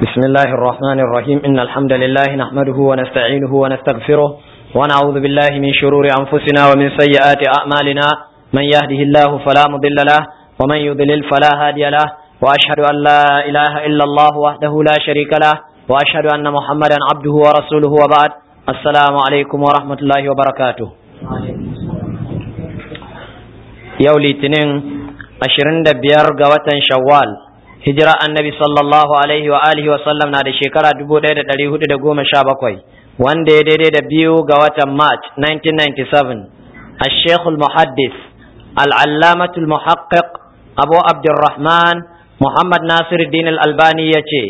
بسم الله الرحمن الرحيم إن الحمد لله نحمده ونستعينه ونستغفره ونعوذ بالله من شرور أنفسنا ومن سيئات أعمالنا من يهده الله فلا مضل له ومن يضلل فلا هادي له وأشهد أن لا إله إلا الله وحده لا شريك له وأشهد أن محمدا عبده ورسوله وبعد السلام عليكم ورحمة الله وبركاته yau litinin ashirin da biyar ga watan shawwal hijira annabi sallallahu alaihi wa alihi wa sallam na da shekara dubu ɗaya da ɗari hudu da goma sha bakwai wanda ya daidai da biyu ga watan march 1997 الشيخ المحدث العلامة المحقق أبو عبد الرحمن محمد ناصر الدين الألباني يتي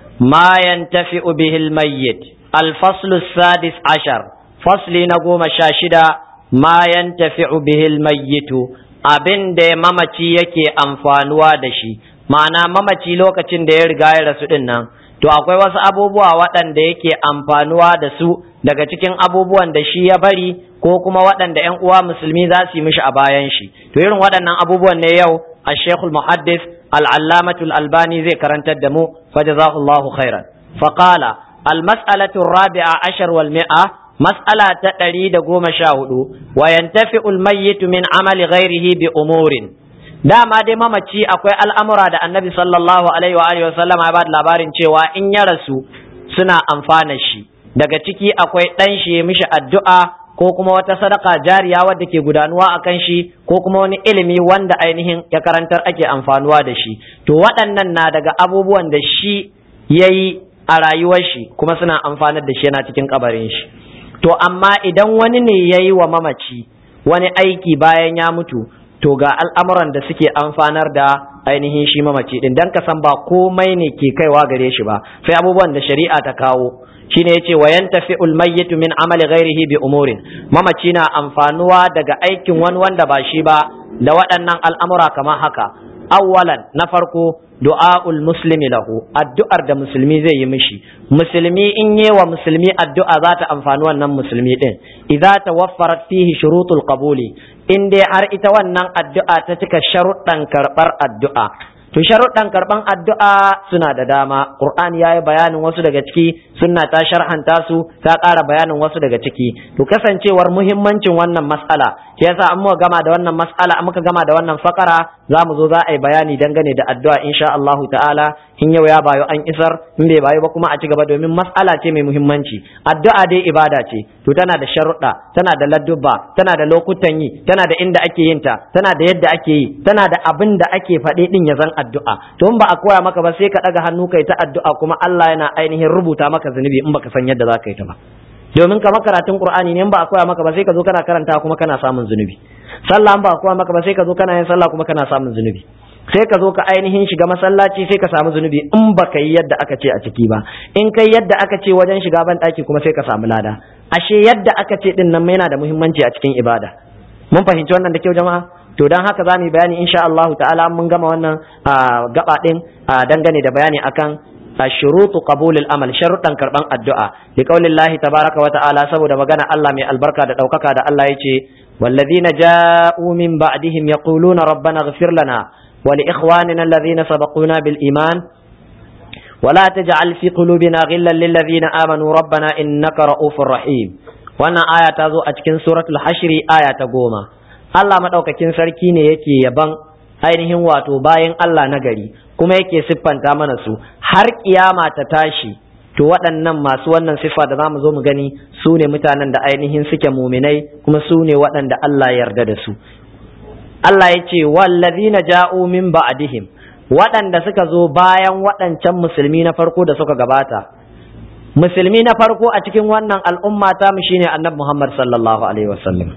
ما ينتفع به الميت الفصل السادس عشر فصل نقوم شاشدا ما ينتفع به الميت abin da mamaci yake amfanuwa da shi ma'ana mamaci lokacin da ya riga ya rasu din nan to akwai wasu abubuwa waɗanda yake amfanuwa da su daga cikin abubuwan da shi ya bari ko kuma waɗanda ƴan uwa musulmi za su yi mishi a bayan shi to irin waɗannan abubuwan ne yau a shekul muhaddis al'allamatul albani zai karantar da mu fajazahullahu khairan faqala al-mas'alatu rabi'a ashar wal mi'a mas'ala ta ɗari da goma sha hudu wa yantafi ulmayyitu min amali ghairihi bi umurin dama dai mamaci akwai al'amura da annabi sallallahu alaihi wa alihi wasallam ya bada labarin cewa in ya rasu suna amfana shi daga ciki akwai ɗan shi mishi addu'a ko kuma wata sadaka jariya wadda ke gudanuwa a kan shi ko kuma wani ilimi wanda ainihin ya karantar ake amfanuwa da shi to waɗannan na daga abubuwan da shi ya yi a rayuwar shi kuma suna amfanar da shi yana cikin kabarin shi to amma idan wani ne ya yi wa mamaci wani aiki bayan ya mutu to ga al'amuran da suke amfanar da ainihin shi mamaci din dan ka san ba komai ne ke kaiwa gare shi ba sai abubuwan da shari'a ta kawo shine yace wa yantafi'ul mayyitu min amali ghairihi bi umurin mamaci na amfanuwa daga aikin wani wanda ba shi ba da waɗannan al'amura kamar haka awwalan na farko du'a'ul muslimi lahu addu'ar da musulmi zai yi mishi musulmi in yi wa musulmi addu'a za ta amfani wannan musulmi din idza tawaffarat fihi shurutul qabuli in dai har ita wannan addu'a ta cika sharuɗan karɓar addu'a to sharuɗan karɓan addu'a suna da dama qur'ani yayi bayanin wasu daga ciki sunna ta sharhanta su ta ƙara bayanin wasu daga ciki to kasancewar muhimmancin wannan mas'ala shi yasa an muka gama da wannan mas'ala muka gama da wannan fakara za mu zo za a yi bayani dangane da addu'a insha Allah ta'ala in yau ya bayo an isar in bai bayo ba kuma a ci gaba domin mas'ala ce mai muhimmanci addu'a dai ibada ce to tana da sharuɗa tana da ladduba tana da lokutan yi tana da inda ake yin ta tana da yadda ake yi tana da abin da ake faɗe din ya zan addu'a to in ba a koya maka ba sai ka ɗaga hannu kai ta addu'a kuma Allah yana ainihin rubuta maka zunubi in baka san yadda za ka yi ta ba domin kamar karatun qur'ani ne in ba a koya maka ba sai ka zo kana karanta kuma kana samun zunubi sallah in ba a koya maka ba sai ka zo kana yin sallah kuma kana samun zunubi sai ka zo ka ainihin shiga masallaci sai ka samu zunubi in ba ka yi yadda aka ce a ciki ba in kai yadda aka ce wajen shiga ban ɗaki kuma sai ka samu lada ashe yadda aka ce din nan yana da muhimmanci a cikin ibada mun fahimci wannan da kyau jama'a to dan haka za mu yi bayani insha Allah ta'ala mun gama wannan gaba din dangane da bayani akan شروط قبول الأمل شرطا كربان الدعاء لقول الله تبارك وتعالى سبو دا مغانا الله من البركة دا دوكاكا دا الله يتي والذين جاءوا من بعدهم يقولون ربنا اغفر لنا ولإخواننا الذين سبقونا بالإيمان ولا تجعل في قلوبنا غلا للذين آمنوا ربنا إنك رؤوف رحيم وانا آية تازو أتكن سورة الحشر آية قوما الله مدوكاكين سركيني يكي يبان ainihin wato bayan Allah na gari kuma yake siffanta mana su har kiyama ta tashi to waɗannan masu wannan siffa da zamu zo mu gani su ne mutanen da ainihin suke muminai kuma su ne waɗanda Allah ya yarda da su Allah ya ce wallazina ja'u min ba'dihim waɗanda suka zo bayan waɗancan musulmi na farko da suka gabata musulmi na farko a cikin wannan al'umma ta mu shine annabi Muhammad sallallahu alaihi wasallam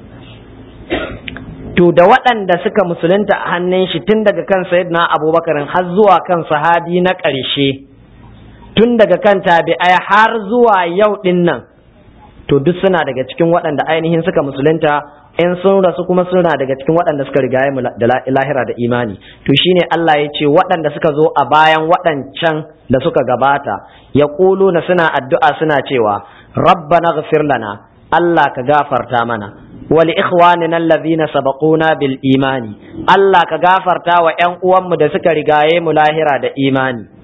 to da waɗanda suka musulunta a hannun shi tun daga kan sayyidina abubakar har zuwa kan sahabi na ƙarshe tun daga kan tabi'ai har zuwa yau ɗin nan to duk suna daga cikin waɗanda ainihin suka musulunta in sun rasu kuma suna daga cikin waɗanda suka rigaye mu da lahira da imani to shine Allah ya ce waɗanda suka zo a bayan waɗancan da suka gabata ya na suna addu'a suna cewa rabbana ghfir lana Allah ka gafarta mana wali ikhwanina allazina sabaquna bil imani Allah ka gafarta wa ƴan uwanmu da suka rigaye mu lahira da imani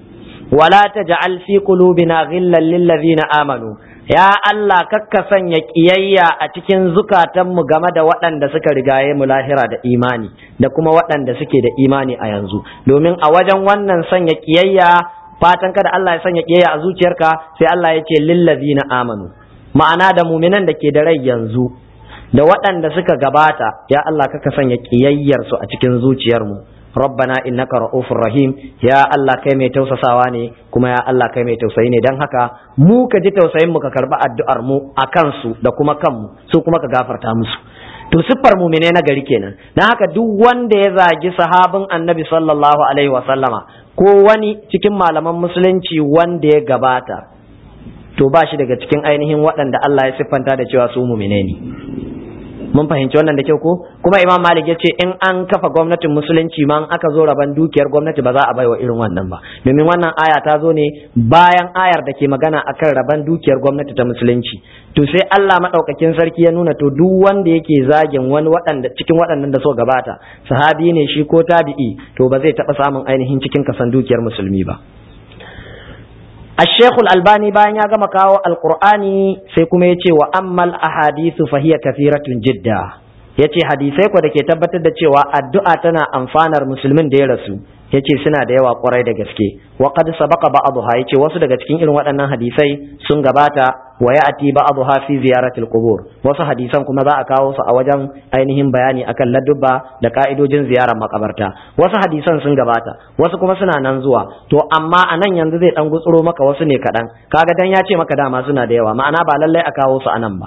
wala taj'al fi qulubina ghillan lil ladzina amanu ya Allah kakka sanya kiyayya a cikin zukatanmu game da waɗanda suka rigaye mu lahira da imani da kuma waɗanda suke da imani a yanzu domin a wajen wannan sanya kiyayya fatan kada Allah ya sanya kiyayya a zuciyarka sai Allah ya ce lillazina amanu ma'ana da muminan da ke da rai yanzu da waɗanda suka gabata ya Allah kaka sanya kiyayyar su a cikin zuciyarmu rabbana innaka ra'ufur rahim ya Allah kai mai tausasawa ne kuma ya Allah kai mai tausayi ne dan haka mu ka ji tausayin mu ka karba addu'ar mu a kansu da kuma kanmu su kuma ka gafarta musu to siffar mumine na gari kenan dan haka duk wanda ya zagi sahabin annabi sallallahu alaihi wa sallama ko wani cikin malaman musulunci wanda ya gabata to ba shi daga cikin ainihin waɗanda Allah ya siffanta da cewa su mumine ne mun fahimci wannan da kyau ko kuma imam malik ya ce in an kafa gwamnatin musulunci ma aka zo raban dukiyar gwamnati ba za a baiwa irin wannan ba domin wannan aya ta zo ne bayan ayar da ke magana akan raban dukiyar gwamnati ta musulunci to sai Allah madaukakin sarki ya nuna to duk wanda yake zagin wani waɗanda cikin waɗannan da so gabata sahabi ne shi ko tabi'i to ba zai taɓa samun ainihin cikin kasan dukiyar musulmi ba الشيخ الألباني بان يغما كاو القرآن سيكم يتي وأما الأحاديث فهي كثيرة جدا yace hadisai ko da ke tabbatar da cewa addu'a tana amfanar musulmin da ya rasu yace suna da yawa kwarai da gaske wa qad sabaqa ba'dha yace wasu daga cikin irin waɗannan hadisai sun gabata wa ya'ti ba'dha fi ziyaratil qubur wasu hadisan kuma za a kawo su a wajen ainihin bayani akan ladubba da ka'idojin ziyarar makabarta wasu hadisan sun gabata wasu kuma suna nan zuwa to amma a nan yanzu zai dan gutsuro maka wasu ne kaɗan kaga dan ya ce maka dama suna da yawa ma'ana ba lallai a kawo su a nan ba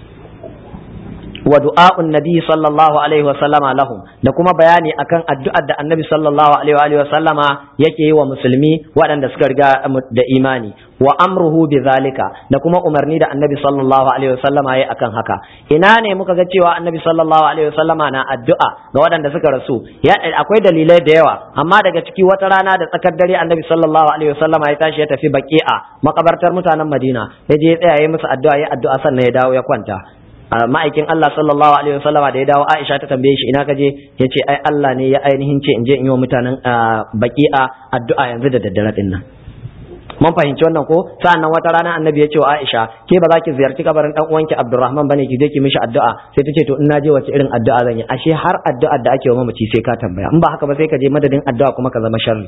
wa du'a'un nabi sallallahu alaihi wa sallama lahum da kuma bayani akan addu'ar da annabi sallallahu alaihi wa sallama yake yi wa musulmi waɗanda suka riga da imani wa amruhu bi zalika da kuma umarni da annabi sallallahu alaihi wa sallama yayi akan haka ina ne muka ga cewa annabi sallallahu alaihi wa sallama na addu'a ga waɗanda suka rasu ya akwai dalilai da yawa amma daga ciki wata rana da tsakar dare annabi sallallahu alaihi wa sallama ya tashi ya tafi baqi'a makabartar mutanen Madina ya je ya tsaya ya musu addu'a ya addu'a sannan ya dawo ya kwanta ma'aikin Allah sallallahu alaihi wasallama da ya dawo Aisha ta tambaye shi ina ka je ya ce ai Allah ne ya ainihin ce in je in yi wa mutanen baki'a addu'a yanzu da daddare din nan mun fahimci wannan ko sa'annan wata rana annabi ya ce wa Aisha ke ba za ki ziyarci kabarin dan uwanki Abdurrahman bane ki je ki mishi addu'a sai ta ce to in na je wace irin addu'a zan yi ashe har addu'ar da ake wa mamaci sai ka tambaya in ba haka ba sai ka je madadin addu'a kuma ka zama sharri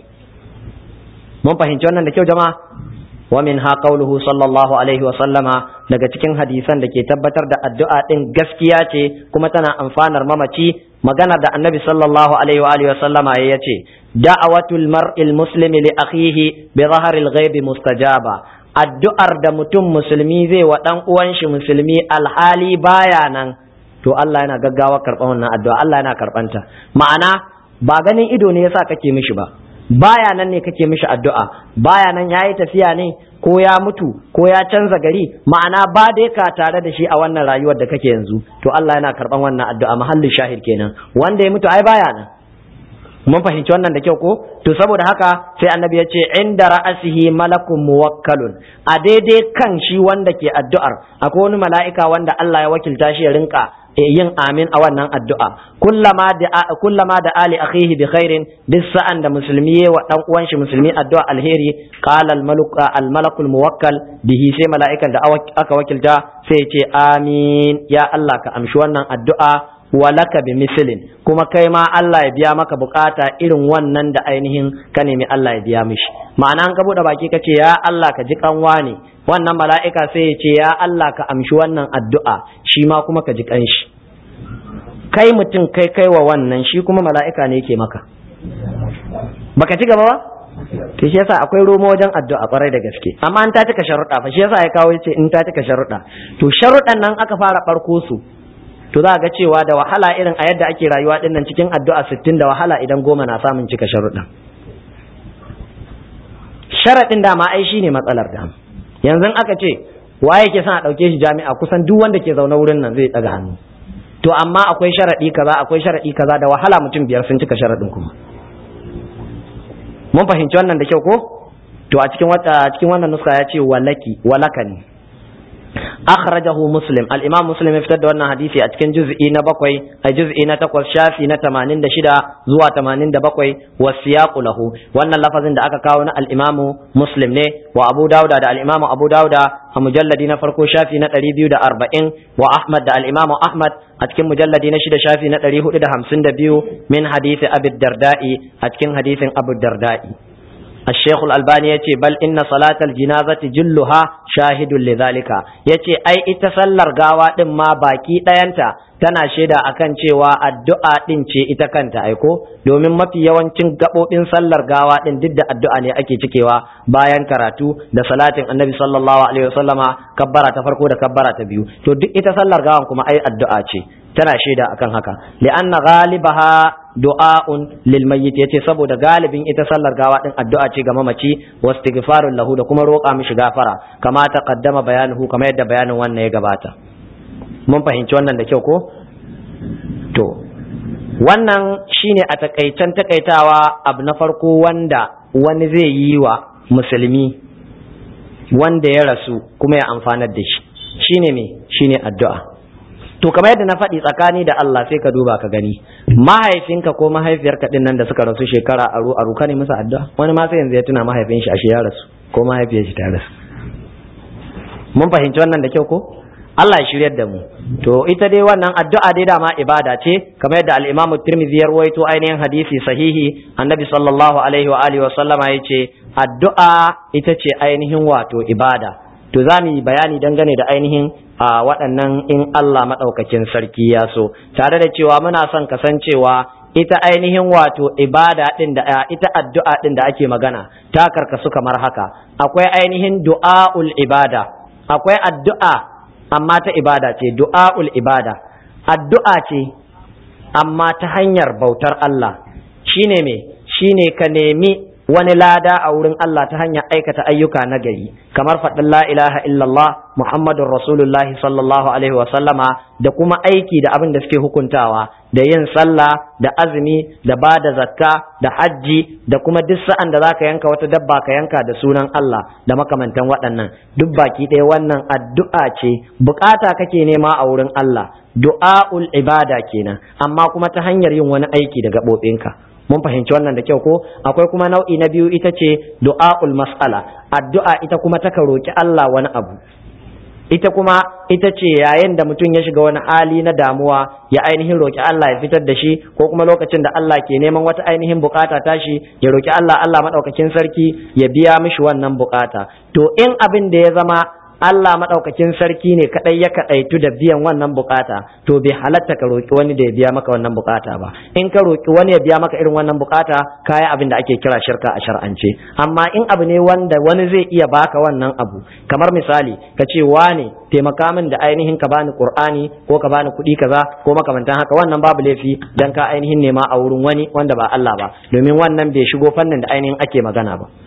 mun fahimci wannan da kyau jama'a ومنها قوله صلى الله عليه وسلم daga cikin hadisan da ke tabbatar da addu'a din gaskiya ce kuma tana amfanar mamaci magana da annabi sallallahu alaihi wa alihi wasallama ya ce da'awatul mar'il muslimi li akhihi bi zaharil ghaibi mustajaba addu'ar da mutum musulmi zai wa dan uwan shi musulmi alhali baya nan to Allah yana gaggawa karban wannan addu'a Allah yana karbanta ma'ana ba ganin ido ne yasa kake mishi ba baya nan ne kake mishi addu'a baya nan yayi tafiya ne ko ya mutu ko ya canza gari ma'ana ba dai ka tare da shi a wannan rayuwar da kake yanzu to Allah yana karban wannan addu'a mahallin shahid kenan wanda ya mutu ai baya nan mun fahimci wannan da kyau ko to saboda haka sai annabi ya ce inda ra'asihi malakun muwakkalun a daidai kan shi wanda ke addu'ar akwai wani mala'ika wanda Allah ya wakilta shi ya rinka yin amin a wannan addu'a kullama da kullama da ali akhihi bi khairin duk sa'an da musulmi wa dan uwan shi musulmi addu'a alheri qala al malak al malakul muwakkal bihi sai mala'ikan da aka wakilta sai ce amin ya Allah ka amshi wannan addu'a walaka bi mislin kuma kai ma Allah ya biya maka bukata irin wannan da ainihin ka nemi Allah ya biya mishi ma'ana an ka bude baki kace ya Allah ka ji kanwa ne wannan mala'ika sai ya ce ya Allah ka amshi wannan addu'a shi ma kuma ka ji kanshi kai mutum kai kai wa wannan shi kuma mala'ika ne yake maka baka ci gaba ba to shi yasa akwai romo wajen addu'a kwarai da gaske amma an ta cika sharuɗa fa shi yasa ya kawo yace in ta cika sharuɗa to sharuɗan nan aka fara barko su to za ga cewa da wahala irin a yadda ake rayuwa dinnan cikin addu'a 60 da wahala idan goma na samun cika sharuɗa sharaɗin dama ai shine matsalar da yanzu aka ce waye ke son a ɗauke shi jami'a kusan duk wanda ke zaune wurin nan zai ɗaga hannu to amma akwai sharaɗi kaza akwai sharaɗi kaza da wahala mutum biyar sun cika sharaɗin kuma mun fahimci wannan da kyau ko to a cikin wata cikin wannan nuska ya ce walaki walaka ne akhrajahu muslim al-imam muslim ya fitar da wannan hadisi a cikin juz'i na bakwai a juz'i na takwas shafi na 86 zuwa 87 wa siyaqu lahu wannan lafazin da aka kawo na al-imamu muslim ne wa abu dauda da al-imamu abu dauda a mujalladi na farko shafi na 240 wa ahmad da al-imamu ahmad a cikin mujalladi na shida shafi na 452 min hadisi abi darda'i a cikin hadisin abu darda'i الشيخ الألباني يتي بل إن صلاة الجنازة جلها شاهد لذلك يتي أي اتسلر غاوة ما باكي دينتا tana shaida akan cewa addu'a din ce ita kanta aiko domin mafi yawancin gaɓoɓin sallar gawa din duk da addu'a ne ake cikewa bayan karatu da salatin annabi sallallahu alaihi wasallama kabbara ta farko da kabbara ta biyu to duk ita sallar gawan kuma ai addu'a ce tana shaida akan haka li'anna ghalibaha du'a'un lil mayyit yace saboda galibin ita sallar gawa din addu'a ce ga mamaci wastighfarun lahu da kuma roƙa mishi gafara kama taqaddama bayanuhu kamar yadda bayanin wannan ya gabata mun fahimci wannan da kyau ko to wannan shine a takaicen takaitawa abu na farko wanda wani zai yi wa musulmi wanda ya rasu kuma ya amfanar da shi shine me shine addu'a to kamar yadda na faɗi tsakani da Allah sai ka duba ka gani mahaifinka ko mahaifiyarka din nan da suka rasu shekara aru aru ka ne musu addu'a wani ma sai yanzu ya tuna mahaifin shi ashe ya rasu ko mahaifiyar shi ta rasu mun fahimci wannan da kyau ko Allah ya shiryar da mu to ita dai wannan addu'a dai dama ibada ce kamar yadda al-Imam Tirmidhi ya rawaito ainihin hadisi sahihi Annabi sallallahu alaihi wa alihi wa sallama yace addu'a ita ce ainihin wato ibada to za mu yi bayani dangane da ainihin a waɗannan in Allah maɗaukakin sarki ya so tare da cewa muna son kasancewa ita ainihin wato ibada ɗin da ita addu'a ɗin da ake magana ta karkasu kamar haka akwai ainihin du'a'ul ibada akwai addu'a amma ta ibada ce du'a'ul ibada addu'a ce amma ta hanyar bautar Allah shine me shine ka nemi wani lada a wurin Allah ta hanyar aikata ayyuka na gari kamar faɗin la ilaha illallah Muhammadun Rasulullahi sallallahu alaihi wasallama da kuma aiki da abin da suke hukuntawa da yin sallah da azumi da ba da zakka da hajji da kuma duk sa'an da zaka yanka wata dabba ka yanka da sunan Allah da makamantan waɗannan duk baki ɗaya wannan addu'a ce bukata kake nema a wurin Allah du'a'ul ibada kenan amma kuma ta hanyar yin wani aiki da gaɓoɓinka mun fahimci wannan da kyau ko akwai kuma nau'i na biyu ita ce du'a'ul mas'ala addu'a ita kuma ta roki Allah wani abu ita kuma ita ce yayin da mutum ya shiga wani hali na damuwa ya ainihin roki Allah ya fitar da shi ko kuma lokacin da Allah ke neman wata ainihin bukata tashi ya roki Allah Allah madaukakin sarki ya biya mishi wannan bukata to in abin da ya zama Allah maɗaukakin sarki ne kaɗai ya kaɗaitu da biyan wannan bukata to bai halatta ka roƙi wani da ya biya maka wannan bukata ba in ka roƙi wani ya biya maka irin wannan bukata kaya abin da ake kira shirka a shar'ance amma in abu ne wanda wani zai iya baka wannan abu kamar misali ka ce wane taimaka min da ainihin ka bani qur'ani ko ka bani kuɗi kaza ko makamantan haka wannan babu laifi dan ka ainihin nema a wurin wani wanda ba Allah ba domin wannan bai shigo fannin da ainihin ake magana ba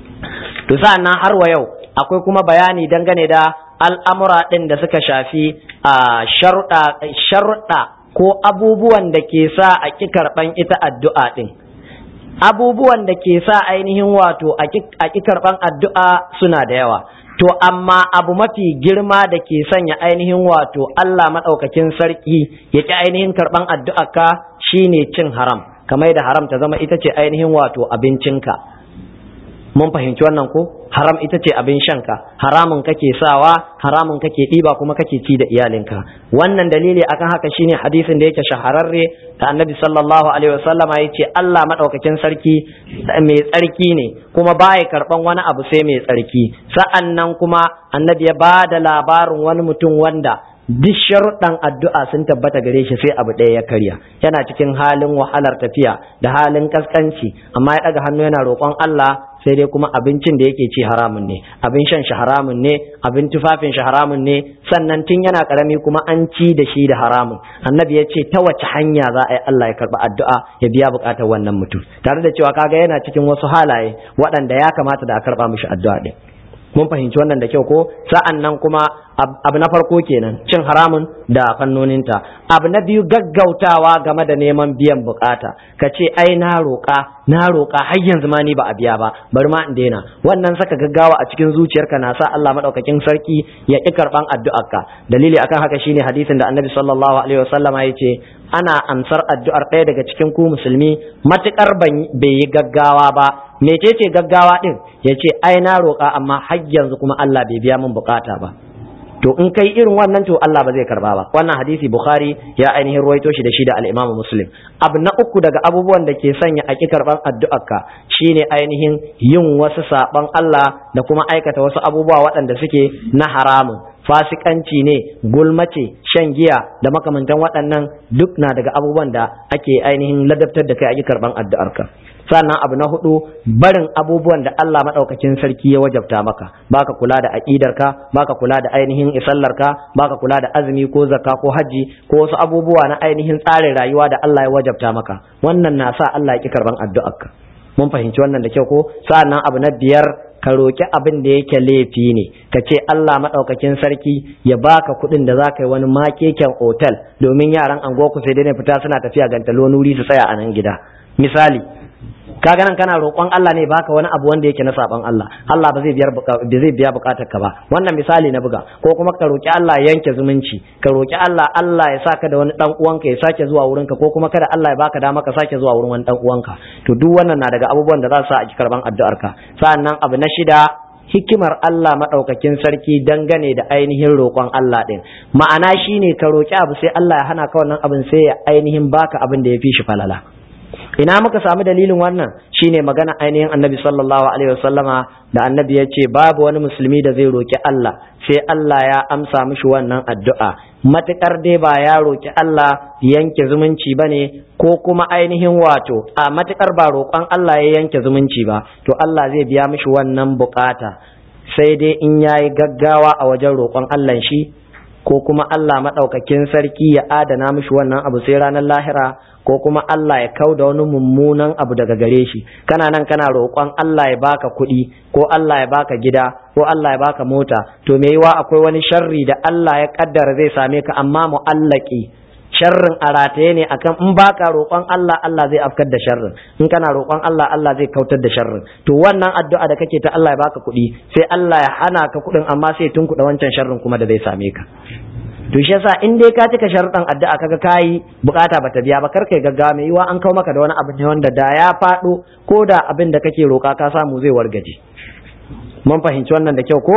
to sa'an nan har wa yau akwai kuma bayani dangane da al'amura ɗin da suka shafi a sharuɗa ko abubuwan da ke sa a ƙi karɓan ita addu'a ɗin. Abubuwan da ke sa ainihin wato a ƙi karɓan addu'a suna da yawa. To, amma abu mafi girma da ke sanya ainihin wato Allah maɗaukakin sarki ya ƙi ainihin karɓan addu'a ka shine cin haram, kamar da haram ta zama ita ce ainihin wato abincinka. mun fahimci wannan ko haram ita ce abin shanka haramun kake sawa haramun kake ɗiba kuma kake ci da iyalinka wannan dalili akan haka shine hadisin da yake shahararre da annabi sallallahu alaihi wasallama ya ce Allah madaukakin sarki mai tsarki ne kuma baya karban wani abu sai mai tsarki sa'an nan kuma annabi ya ba da labarin wani mutum wanda duk sharuɗan addu'a sun tabbata gare shi sai abu ɗaya ya karya yana cikin halin wahalar tafiya da halin kaskanci amma ya ɗaga hannu yana roƙon Allah sai dai kuma abincin da yake ci haramun ne abin shan shi haramun ne abin tufafin shi haramun ne sannan tun yana karami kuma an ci da shi da haramun annabi ya ce ta wace hanya za a yi Allah ya karɓi addu'a ya biya buƙatar wannan mutum tare da cewa kaga yana cikin wasu halaye waɗanda ya kamata da a karɓa mishi addu'a ɗin mun fahimci wannan da kyau ko sa'an nan kuma abu na farko kenan cin haramun da fannoninta abu na biyu gaggautawa game da neman biyan bukata ka ce ai na roƙa na roƙa har yanzu ma ni ba a biya ba bari ma in daina wannan saka gaggawa a cikin zuciyarka na sa Allah madaukakin sarki ya ƙi karban addu'arka dalili akan haka shine hadisin da Annabi sallallahu alaihi wasallama ya ce ana amsar addu'ar ɗaya daga cikin ku musulmi matukar bai yi gaggawa ba mecece gaggawa din ya ce ai na roƙa amma har yanzu kuma Allah bai biya min bukata ba to in kai irin wannan to Allah ba zai karba ba wannan hadisi Bukhari ya ainihin ruwaito shi da shi da al-Imam Muslim abu na uku daga abubuwan da ke sanya a karban addu'arka shine ainihin yin wasu saban Allah da kuma aikata wasu abubuwa waɗanda suke na haramun fasikanci ne gulmace shan giya da makamantan waɗannan duk na daga abubuwan da ake ainihin ladabtar da kai a karban addu'arka sannan abu na hudu barin abubuwan da Allah maɗaukakin sarki ya wajabta maka baka kula da aƙidarka baka kula da ainihin isallarka baka kula da azumi ko zakka ko haji ko wasu abubuwa na ainihin tsarin rayuwa da Allah ya wajabta maka wannan na sa Allah ya ki karban addu'arka mun fahimci wannan da kyau ko sannan abu na biyar ka roƙi abin da yake laifi ne ka ce Allah maɗaukakin sarki ya baka kuɗin da za ka yi wani makeken otal domin yaran anguwa sai dai fita suna tafiya gantalo nuri su tsaya a nan gida misali kaga nan kana roƙon Allah ne baka wani abu wanda yake na saban Allah Allah ba zai biya ba zai biya bukatar ka ba wannan misali na buga ko kuma ka roƙi Allah ya yanke zumunci ka roƙi Allah Allah ya saka da wani dan uwanka ya sake zuwa wurinka ko kuma kada Allah ya baka dama ka sake zuwa wurin wani dan uwanka to duk wannan na daga abubuwan da za su sa a ki karban addu'ar ka sa'annan abu na shida hikimar Allah maɗaukakin sarki dangane da ainihin roƙon Allah ɗin ma'ana shine ka roƙi abu sai Allah ya hana ka wannan abin sai ya ainihin baka abin da ya fi shi falala ina muka samu dalilin wannan shine magana ainihin annabi sallallahu alaihi wasallama da annabi ya ce babu wani musulmi da zai roki Allah sai Allah ya amsa mishi wannan addu'a matukar dai ba ya roki Allah yanke zumunci bane ko kuma ainihin wato a matukar ba roƙon Allah ya yanke zumunci ba to Allah zai biya mishi wannan bukata sai dai in yayi gaggawa a wajen roƙon Allah shi ko kuma Allah maɗaukakin sarki ya adana mishi wannan abu sai ranar lahira ko kuma Allah ya kau da wani mummunan abu daga gare shi kana nan kana roƙon Allah ya baka kuɗi ko Allah ya baka gida ko Allah ya baka mota to me yiwa akwai wani sharri da Allah ya kaddara zai same ka amma mu'allaki sharrin a rataye ne akan in baka roƙon Allah Allah zai afkar da sharrin in kana roƙon Allah Allah zai kautar da sharrin to wannan addu'a da kake ta Allah ya baka kuɗi sai Allah ya hana ka kuɗin amma sai tunkuɗa wancan sharrin kuma da zai same ka to shi yasa in dai ka cika sharuɗan addu'a kaga kayi bukata bata biya ba kar kai gaggawa mai yiwa an kawo maka da wani abu ne wanda da ya faɗo ko da abin da kake roƙa ka samu zai wargaje mun fahimci wannan da kyau ko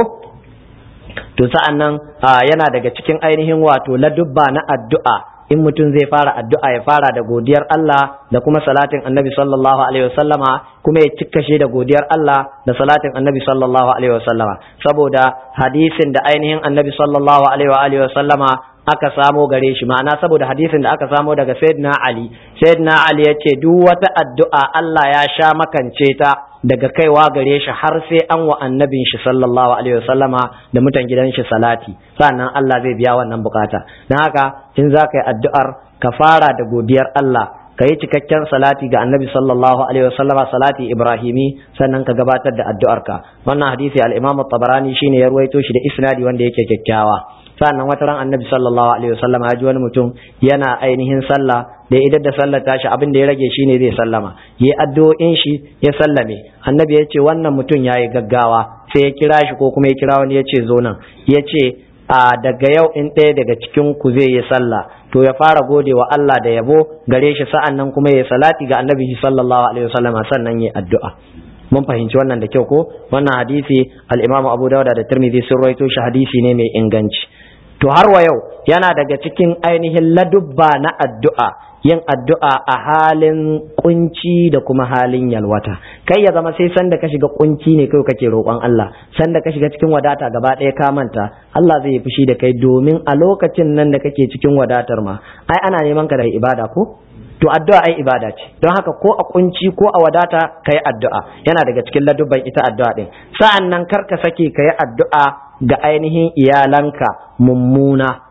to sa'an nan yana daga cikin ainihin wato ladubba na addu'a in mutum zai fara addu'a ya fara da godiyar Allah da kuma salatin annabi sallallahu alaihi wasallama kuma ya cikkashe da godiyar Allah da salatin annabi sallallahu alaihi wasallama saboda hadisin da ainihin annabi sallallahu alaihi wasallama aka samo gare shi ma'ana saboda hadisin da aka samo daga sayyidina Ali sayyidina Ali ya ce duk wata addu'a Allah ya sha makance ta daga kaiwa gare shi har sai an wa annabin shi sallallahu alaihi wasallama da mutan gidan shi salati sannan Allah zai biya wannan bukata don haka in za ka yi addu'ar ka fara da godiyar Allah ka yi cikakken salati ga annabi sallallahu alaihi wasallama salati ibrahimi sannan ka gabatar da addu'arka wannan hadisi al-imam tabarani shine ya ruwaito shi da isnadi wanda yake kyakkyawa sannan wata ran annabi sallallahu alaihi wasallama ya ji wani mutum yana ainihin sallah da idan da sallar tashi abin da ya rage shine zai sallama yi addu'o'in shi ya sallame annabi ya ce wannan mutum ya yi gaggawa sai ya kira shi ko kuma ya kira wani ya ce zo nan ya ce a daga yau in ɗaya daga cikin ku zai yi sallah to ya fara gode wa Allah da yabo gare shi sa'an nan kuma ya salati ga annabi sallallahu alaihi wasallama sannan ya addu'a mun fahimci wannan da kyau ko wannan hadisi al-Imam Abu Dawud da Tirmidhi sun rawaito shi hadisi ne mai inganci to har wa yau yana daga cikin ainihin ladubba na addu'a yin addu'a a halin kunci da kuma halin yalwata kai ya zama sai sanda ka shiga kunci ne kai kake roƙon Allah sanda ka shiga cikin wadata gaba ɗaya ka manta Allah zai yi fushi da kai domin a lokacin nan da kake cikin wadatar ma ai ana neman ka da ibada ko to addu'a ai ibada ce don haka ko a kunci ko a wadata kai addu'a yana daga cikin ladubban ita addu'a din sa'an nan kar ka sake kai addu'a ga ainihin iyalanka mummuna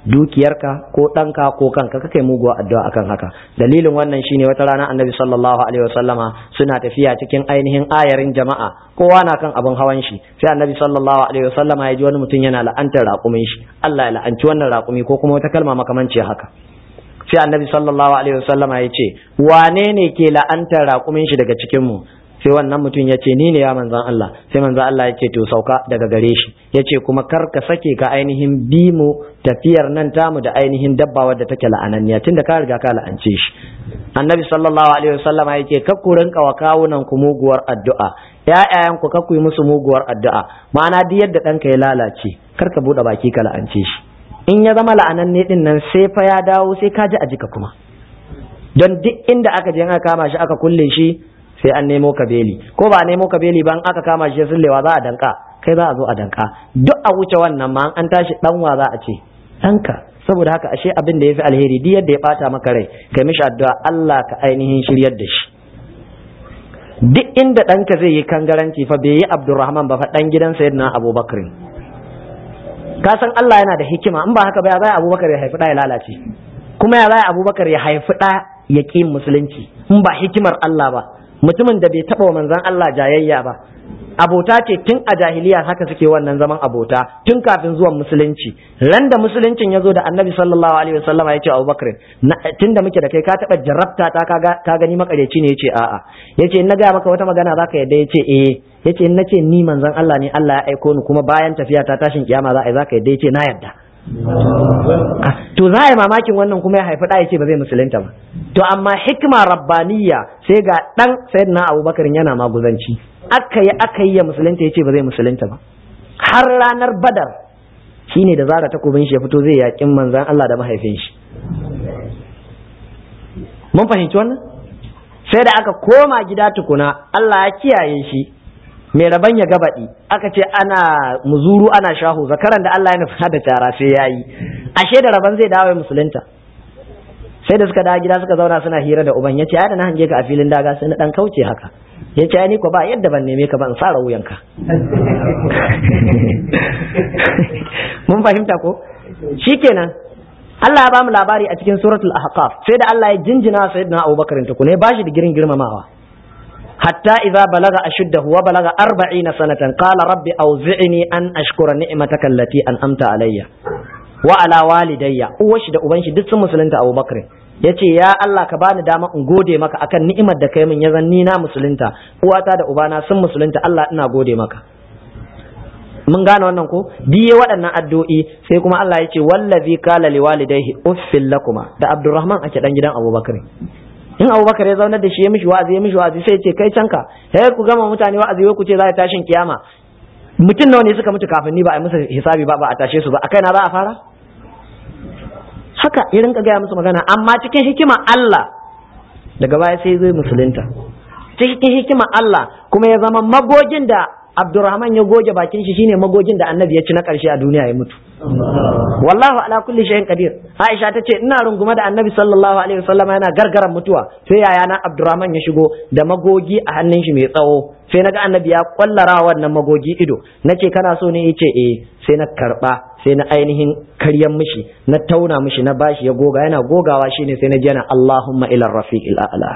dukiyarka ko ɗanka ko kanka kaka yi muguwa addu'a akan haka dalilin wannan shine wata rana annabi sallallahu alaihi wasallama suna tafiya cikin ainihin ayarin jama'a kowa na kan abin hawan shi sai annabi sallallahu alaihi wasallama ya ji wani mutum yana la'antar raƙumin shi Allah ya la'anci wannan raƙumi ko kuma wata kalma makamanci haka sai annabi sallallahu alaihi wasallama ya ce wane ne ke la'antar raƙumin shi daga cikin mu sai wannan mutum ya ce ni ne ya manzan Allah sai manzan Allah ya ce to sauka daga gare shi ya ce kuma kar ka sake ka ainihin bi mu tafiyar nan tamu da ainihin dabba wadda take la'ananniya tun da ka riga ka la'ance shi annabi sallallahu alaihi wasallam ya ce kar ku rinka wa kawunan ku muguwar addu'a ƴaƴayen ku kar ku yi musu muguwar addu'a ma'ana duk yadda ɗanka ya lalace kar ka buɗe baki ka la'ance shi in ya zama la'ananne din nan sai fa ya dawo sai ka ji a jika kuma don duk inda aka je aka kama shi aka kulle shi sai an nemo ka beli ko ba a nemo ka beli ba aka kama shi sullewa za a danka kai za a zo a danka duk a wuce wannan ma an tashi danwa za a ce danka saboda haka ashe abin da yafi alheri duk yadda ya bata maka rai kai mishi addu'a Allah ka ainihin shiryar da shi duk inda ɗanka zai yi kangaranci fa bai yi Abdurrahman ba fa dan gidan Sayyidina Abubakar ka san Allah yana da hikima in ba haka ba ya zai Abubakar ya haifi ɗa ya lalace kuma ya zai Abubakar ya haifi ɗa ya ƙi musulunci in ba hikimar Allah ba mutumin da bai taɓa wa manzan Allah jayayya ba abota ce tun a jahiliya haka suke wannan zaman abota tun kafin zuwan musulunci ran da musuluncin ya zo da annabi sallallahu alaihi wasallam ya ce abubakar tun da muke da kai ka taɓa jarabta ta ka gani makareci ne ya ce a'a ya ce in na gaya maka wata magana za ka yadda ya ce eh ya ce in na ce ni manzan Allah ne Allah ya aiko ni kuma bayan tafiya ta tashin kiyama za a yi za ka yadda ya ce na yadda to za a yi mamakin wannan kuma ya haifi ɗaya ce ba zai musulunta ba to amma hikima rabbaniya sai ga ɗan sayyidina abubakar yana maguzanci aka yi aka yi ya musulunta ya ce ba zai musulunta ba har ranar badar shine da zara takobin shi ya fito zai yaƙin manzan Allah da mahaifin shi mun fahimci wannan sai da aka koma gida tukuna Allah ya kiyaye shi mai raban ya gabaɗi aka ce ana muzuru ana shahu zakaran da Allah ya nufa da cara sai ya yi ashe da raban zai dawo musulunta sai da suka dawo gida suka zauna suna hira da uban ya ce da na hange ka a filin daga sai na dan kauce haka ya ce ni ko ba yadda ban neme ka ban tsara wuyanka mun fahimta ko shikenan Allah ya ba mu labari a cikin suratul ahqaf sai da Allah ya jinjina sayyidina Abubakar tukune ba shi da girin girmamawa حتى إذا بلغ أشده وبلغ أربعين سنة قال رب أوزعني أن أشكر نعمتك التي أنعمت علي وعلى والدي uwashi da uban shi duk sun musulunta Abu Bakr yace ya Allah ka bani dama in gode maka akan ni'imar da kai min ya zan ni na musulunta uwata da ubana sun musulunta Allah ina gode maka mun gane wannan ko biye waɗannan addu'o'i sai kuma Allah ya ce wallazi qala liwalidayhi uffil lakuma da Abdurrahman ake dan gidan Abu Bakr in abubakar ya zaunar da shi ya mishi wa'azi ya mishi wa'azi sai ce kai canka sai ku gama mutane wa'azi ku ce za a tashin kiyama mutum nawa ne suka mutu kafin ni ba a musu hisabi ba ba a tashe su ba a kaina za a fara haka ya rinka gaya musu magana amma cikin hikima Allah daga baya sai zai musulunta cikin hikima Allah kuma ya zama magogin da Abdurrahman ya goge bakin shi shine magogin da Annabi ya ci na ƙarshe a duniya ya mutu wallahu ala kulli shay'in qadir Aisha ta ce ina rungume da Annabi sallallahu alaihi wasallam yana gargaran mutuwa sai yaya na Abdurrahman ya shigo da magogi a hannun shi mai tsawo sai naga Annabi ya kwallara wannan magogi ido nace kana so ne yace eh sai na karba sai na ainihin karyan mishi na tauna mishi na bashi ya goga yana gogawa shine sai na ji yana Allahumma ila rafiqil a'la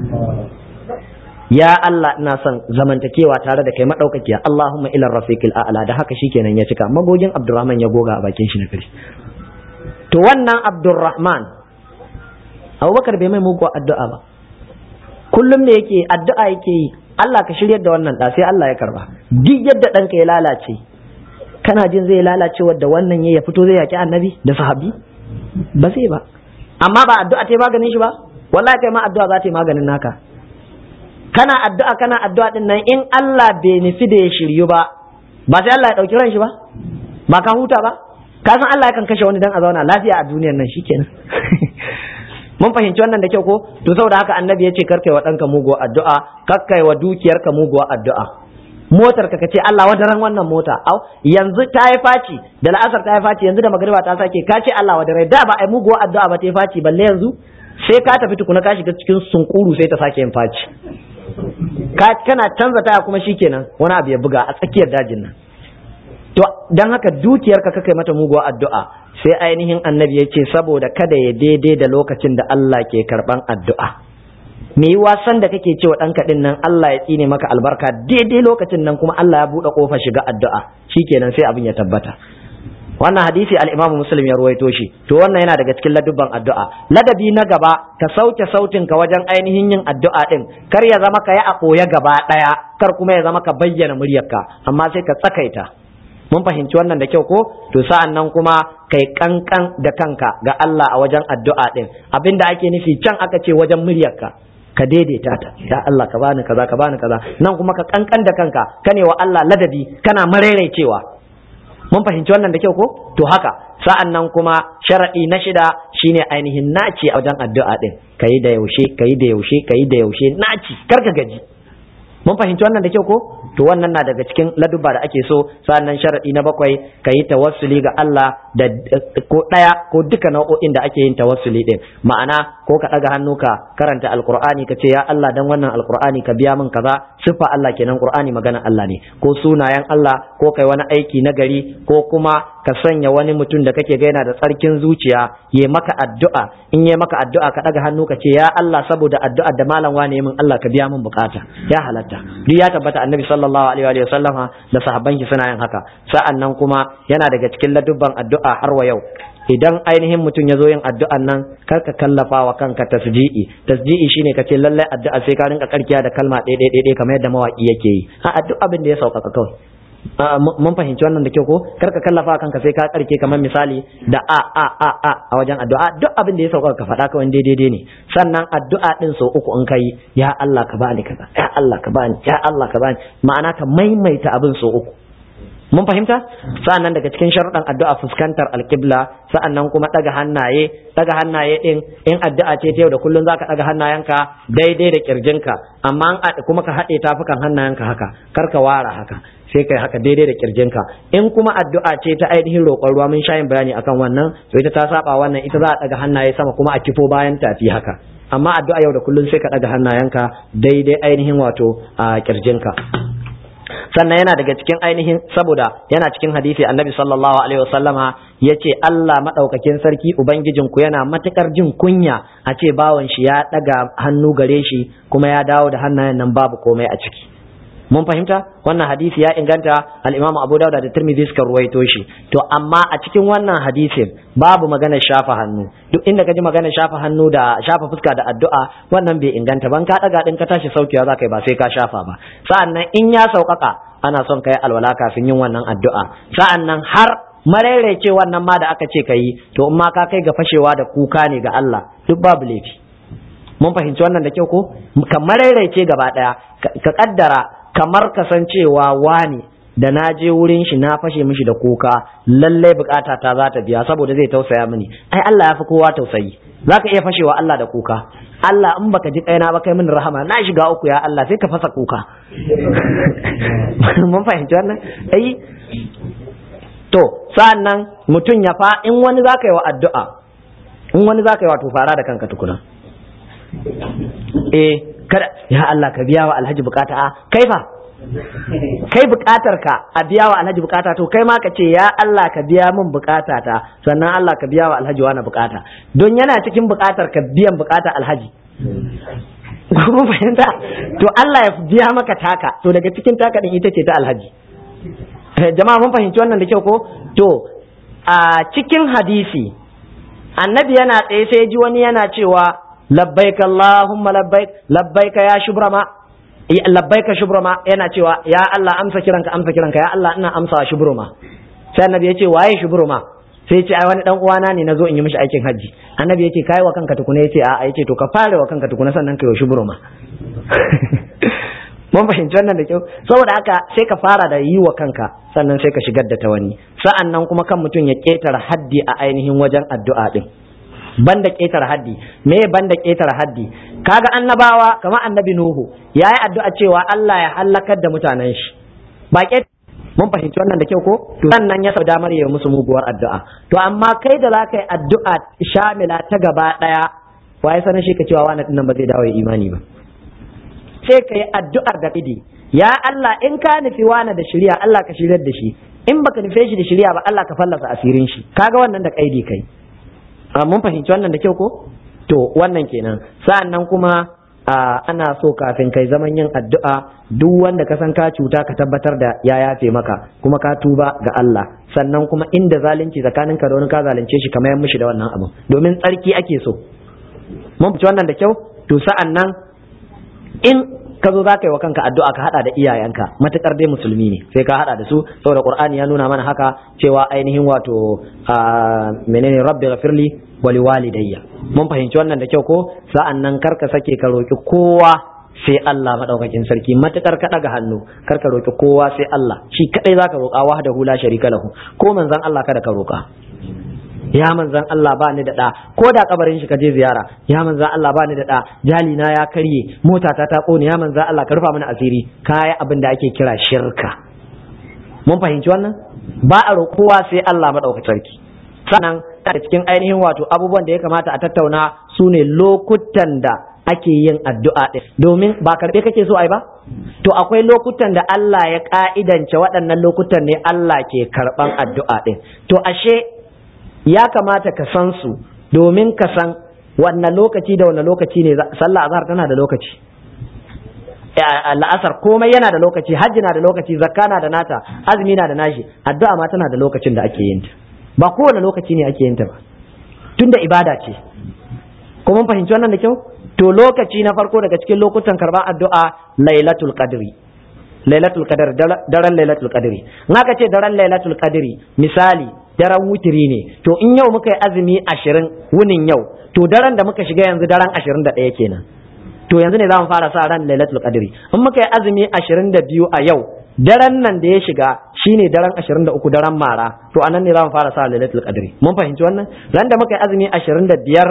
ya Allah ina son zamantakewa tare da kai madaukakiya Allahumma ila rafiqil a'la da haka shikenan ya cika magogin Abdurrahman ya goga a bakin shi na kare to wannan Abdurrahman Abubakar bai mai mugu addu'a ba kullum ne yake addu'a yake yi Allah ka shiryar da wannan da sai Allah ya karba duk yadda ɗanka ya lalace kana jin zai lalace wadda wannan ya fito zai yaki annabi da sahabi ba zai ba amma ba addu'a ta maganin shi ba wallahi kai ma addu'a za ta yi maganin naka kana addu'a kana addu'a din nan in Allah bai nufi da ya shiryu ba ba sai Allah ya dauki ran shi ba ba ka huta ba ka san Allah yakan kashe wani dan a zauna lafiya a duniyar nan shikenan mun fahimci wannan da kyau ko to saboda haka annabi ya ce karkai wa ɗanka muguwa addu'a kakkai wa dukiyarka muguwa addu'a motar ka ce Allah wadaran wannan mota au yanzu ta yi faci da la'asar ta yi faci yanzu da magariba ta sake ka ce Allah wadarai da ba ai muguwa addu'a ba ta yi faci balle yanzu sai ka tafi tukuna ka shiga cikin sunkuru sai ta sake yin faci kana canza taya kuma shikenan wani abu ya buga a tsakiyar dajin nan to dan haka dukiyarka ka kai mata muguwa addu'a sai ainihin annabi ya ce saboda kada ya daidai da lokacin da Allah ke karban addu'a me yi wasan da kake cewa ɗanka ɗin nan Allah ya tsine maka albarka daidai lokacin nan kuma Allah ya buɗe ƙofar shiga addu'a shikenan sai abin ya tabbata wannan hadisi al-Imam Muslim ya ruwaito shi to wannan yana daga cikin ladubban addu'a ladabi na gaba ka sauke sautin ka wajen ainihin yin addu'a din kar ya zama ka yi a koya gaba daya kar kuma ya zama ka bayyana muryarka amma sai ka tsakaita mun fahimci wannan da kyau ko to sa'an nan kuma kai kankan da kanka ga Allah a wajen addu'a din abinda ake nufi can aka ce wajen muryarka ka daidaita ta ya Allah ka bani kaza ka bani kaza nan kuma ka kankan da kanka kane wa Allah ladabi kana maraicewa mun fahimci wannan da kyau ko to haka sa'an nan kuma sharadi na shida shine ainihin naci a wajen addu'a din kayi da yaushe kayi da yaushe kayi da yaushe naci karka gaji mun fahimci wannan da kyau ko to wannan na daga cikin laduba da ake so sa'annan sharadi na bakwai kayi tawassuli ga Allah da ko daya ko duka nau'o'in da ake yin tawassuli din ma'ana ko ka daga hannu ka karanta alqur'ani ka ce ya Allah dan wannan alqur'ani ka biya min kaza sifa Allah kenan qur'ani magana Allah ne ko sunayen Allah ko kai wani aiki na gari ko kuma ka sanya wani mutum da kake ga yana da tsarkin zuciya ya maka addu'a in ya maka addu'a ka daga hannu ka ce ya Allah saboda addu'ar da malam wane min Allah ka biya min bukata ya halatta duk ya tabbata annabi sallallahu alaihi wa sallama da sahabban shi suna yin haka sa'an nan kuma yana daga cikin ladubban addu'a har wa yau idan ainihin mutum ya zo yin addu'an nan kar ka kallafa wa kanka tasji'i tasji'i shine ka ce lallai addu'a sai ka rinka karkiya da kalma ɗaya ɗaya ɗaya kamar yadda mawaki yake yi a duk abin da ya sauƙaƙa kawai mun fahimci wannan da kyau ko kar ka kallafa kanka sai ka karke kamar misali da a a a a a wajen addu'a duk abin da ya sauka ka faɗa kawai daidai ne sannan addu'a din sau uku in kai ya Allah ka bani kaza ya Allah ka bani ya Allah ka bani ma'ana ka maimaita abin sau uku mun fahimta sa'annan daga cikin sharuɗan addu'a fuskantar alƙibla sa'annan kuma ɗaga hannaye ɗaga hannaye ɗin in addu'a ce ta yau da kullum zaka ɗaga hannayenka daidai da kirjinka amma kuma ka haɗe tafukan hannayenka haka kar ka wara haka sai kai haka daidai da kirjinka in kuma addu'a ce ta ainihin roƙon ruwa mun shayin bayani akan wannan to ita ta saba wannan ita za a ɗaga hannaye sama kuma a kifo bayan tafi haka amma addu'a yau da kullum sai ka ɗaga hannayenka daidai ainihin wato a kirjinka sannan yana daga cikin ainihin saboda yana cikin hadisi annabi sallallahu alaihi wasallama ya ce Allah maɗaukakin sarki ubangijinku yana matukar jin kunya a ce bawan shi ya ɗaga hannu gare shi kuma ya dawo da hannayen nan babu komai a ciki mun fahimta wannan hadisi ya inganta al-Imam Abu Dawud da Tirmidhi suka ruwaito shi to amma a cikin wannan hadisin babu magana shafa hannu duk inda ka ji magana shafa hannu da shafa fuska da addu'a wannan bai inganta ban ka daga din ka tashi saukewa za ka yi ba sai ka shafa ba sa'annan in ya sauƙaƙa ana son ka yi alwala kafin yin wannan addu'a sa'annan har maraice wannan ma da aka ce ka yi to in ma ka kai ga fashewa da kuka ne ga Allah duk babu laifi mun fahimci wannan da kyau ko ka maraice gaba daya ka kaddara kamar kasancewa wani da na je wurin shi na fashe mishi da kuka lalle bukata ta za ta biya saboda zai tausaya mini ai Allah ya fi kowa tausayi zaka iya fashewa Allah da kuka Allah in baka ji kaina ba kai mini rahama na shiga uku ya Allah sai ka fasa kuka mun fahimci wannan ai to sa'annan mutum ya fa in wani zaka yi wa addu'a in wani zaka yi wa to fara da kanka tukuna eh kada ya Allah ka biya wa alhaji bukata a kai fa kai bukatar ka a biya wa alhaji bukata to kai ma ka ce ya Allah ka biya min bukata ta sannan Allah ka biya wa alhaji wani bukata don yana cikin bukatar ka biyan bukata alhaji mun fahimta to Allah ya biya maka taka to daga cikin taka din ita ce ta alhaji jama'a mun fahimci wannan da kyau ko to a cikin hadisi annabi yana tsaye sai ji wani yana cewa labbaik Allahumma labbaik labbaik ya shubrama labbaik shubrama yana cewa ya Allah amsa kiranka amsa kiranka ya Allah ina amsa shubruma sai annabi ya ce waye shubruma sai ya ce ai wani dan uwana ne nazo in yi mishi aikin haji annabi ya ce kai wa kanka tukuna ya ce a ya ce to ka fara wa kanka tukuna sannan ka yi shubruma mun fahimci wannan da kyau saboda haka sai ka fara da yi wa kanka sannan sai ka shigar da ta wani sa'an nan kuma kan mutum ya ketara haddi a ainihin wajen addu'a din banda ƙetare haddi me banda ƙetare haddi kaga annabawa kamar annabi nuhu yayi addu'a cewa Allah ya halakar da mutanen shi ba mun fahimci wannan da kyau ko sannan ya sau damar yi musu muguwar addu'a to amma kai da zaka yi addu'a shamila ta gaba daya waye sanin shi ka cewa wani nan ba zai dawo ya imani ba sai ka yi addu'ar da idi ya Allah in ka nufi wani da shirya Allah ka shiryar da shi in baka nufe shi da shirya ba Allah ka fallasa asirin shi kaga wannan da kaidi kai mun fahimci wannan da kyau ko to wannan kenan sa'an nan kuma ana so kafin kai zaman yin addu'a duk wanda ka san ka cuta ka tabbatar da ya yafe maka kuma ka tuba ga Allah sannan kuma inda zalunci tsakanin ka da wani ka zalunce shi kamar mishi da wannan abu domin tsarki ake so mun fice wannan da kyau to sa'an nan in ka zo za ka yi wa kanka addu'a ka hada da iyayenka matukar dai musulmi ne sai ka hada da su saboda qur'ani ya nuna mana haka cewa ainihin wato menene rabbi ghafirli wali walidayya mun fahimci wannan da kyau ko sa'an nan kar ka sake ka roki kowa sai Allah madaukakin sarki matukar ka daga hannu kar ka roki kowa sai Allah shi kadai zaka roka wahdahu la sharika lahu ko manzon Allah kada ka roka ya manzan Allah ba ni da ɗa ko da kabarin shi ka je ziyara ya manzan Allah ba ni da ɗa jali na ya karye mota ta ta ƙone ya manzan Allah ka rufa mana asiri kaya abin da ake kira shirka mun fahimci wannan ba a roƙowa sai Allah maɗaukacin sarki sannan da cikin ainihin wato abubuwan da ya kamata a tattauna su ne lokutan da ake yin addu'a ɗin domin ba karɓe kake so ai ba to akwai lokutan da Allah ya ka'idance waɗannan lokutan ne Allah ke karɓan addu'a ɗin to ashe ya kamata ka san su domin ka san wanne lokaci da wanne lokaci ne sallah azhar tana da lokaci la'asar komai yana da lokaci hajji na da lokaci zakka na da nata azumi na da nashi addu'a ma tana da lokacin da ake yin ta ba kowane lokaci ne ake yin ta ba tunda ibada ce ko mun fahimci wannan da kyau to lokaci na farko daga cikin lokutan karban addu'a lailatul qadri lailatul qadr daren lailatul qadri in aka ce daren lailatul qadri misali daren wutiri ne to in yau muka yi azumi ashirin wunin yau to daren da muka shiga yanzu daren ashirin da ɗaya kenan to yanzu ne za mu fara sa ran lailatul qadri in muka yi azumi ashirin da biyu a yau daren nan da ya shiga shine daren ashirin da uku daren mara to anan ne za mu fara sa lailatul qadri mun fahimci wannan ran da muka yi azumi ashirin da biyar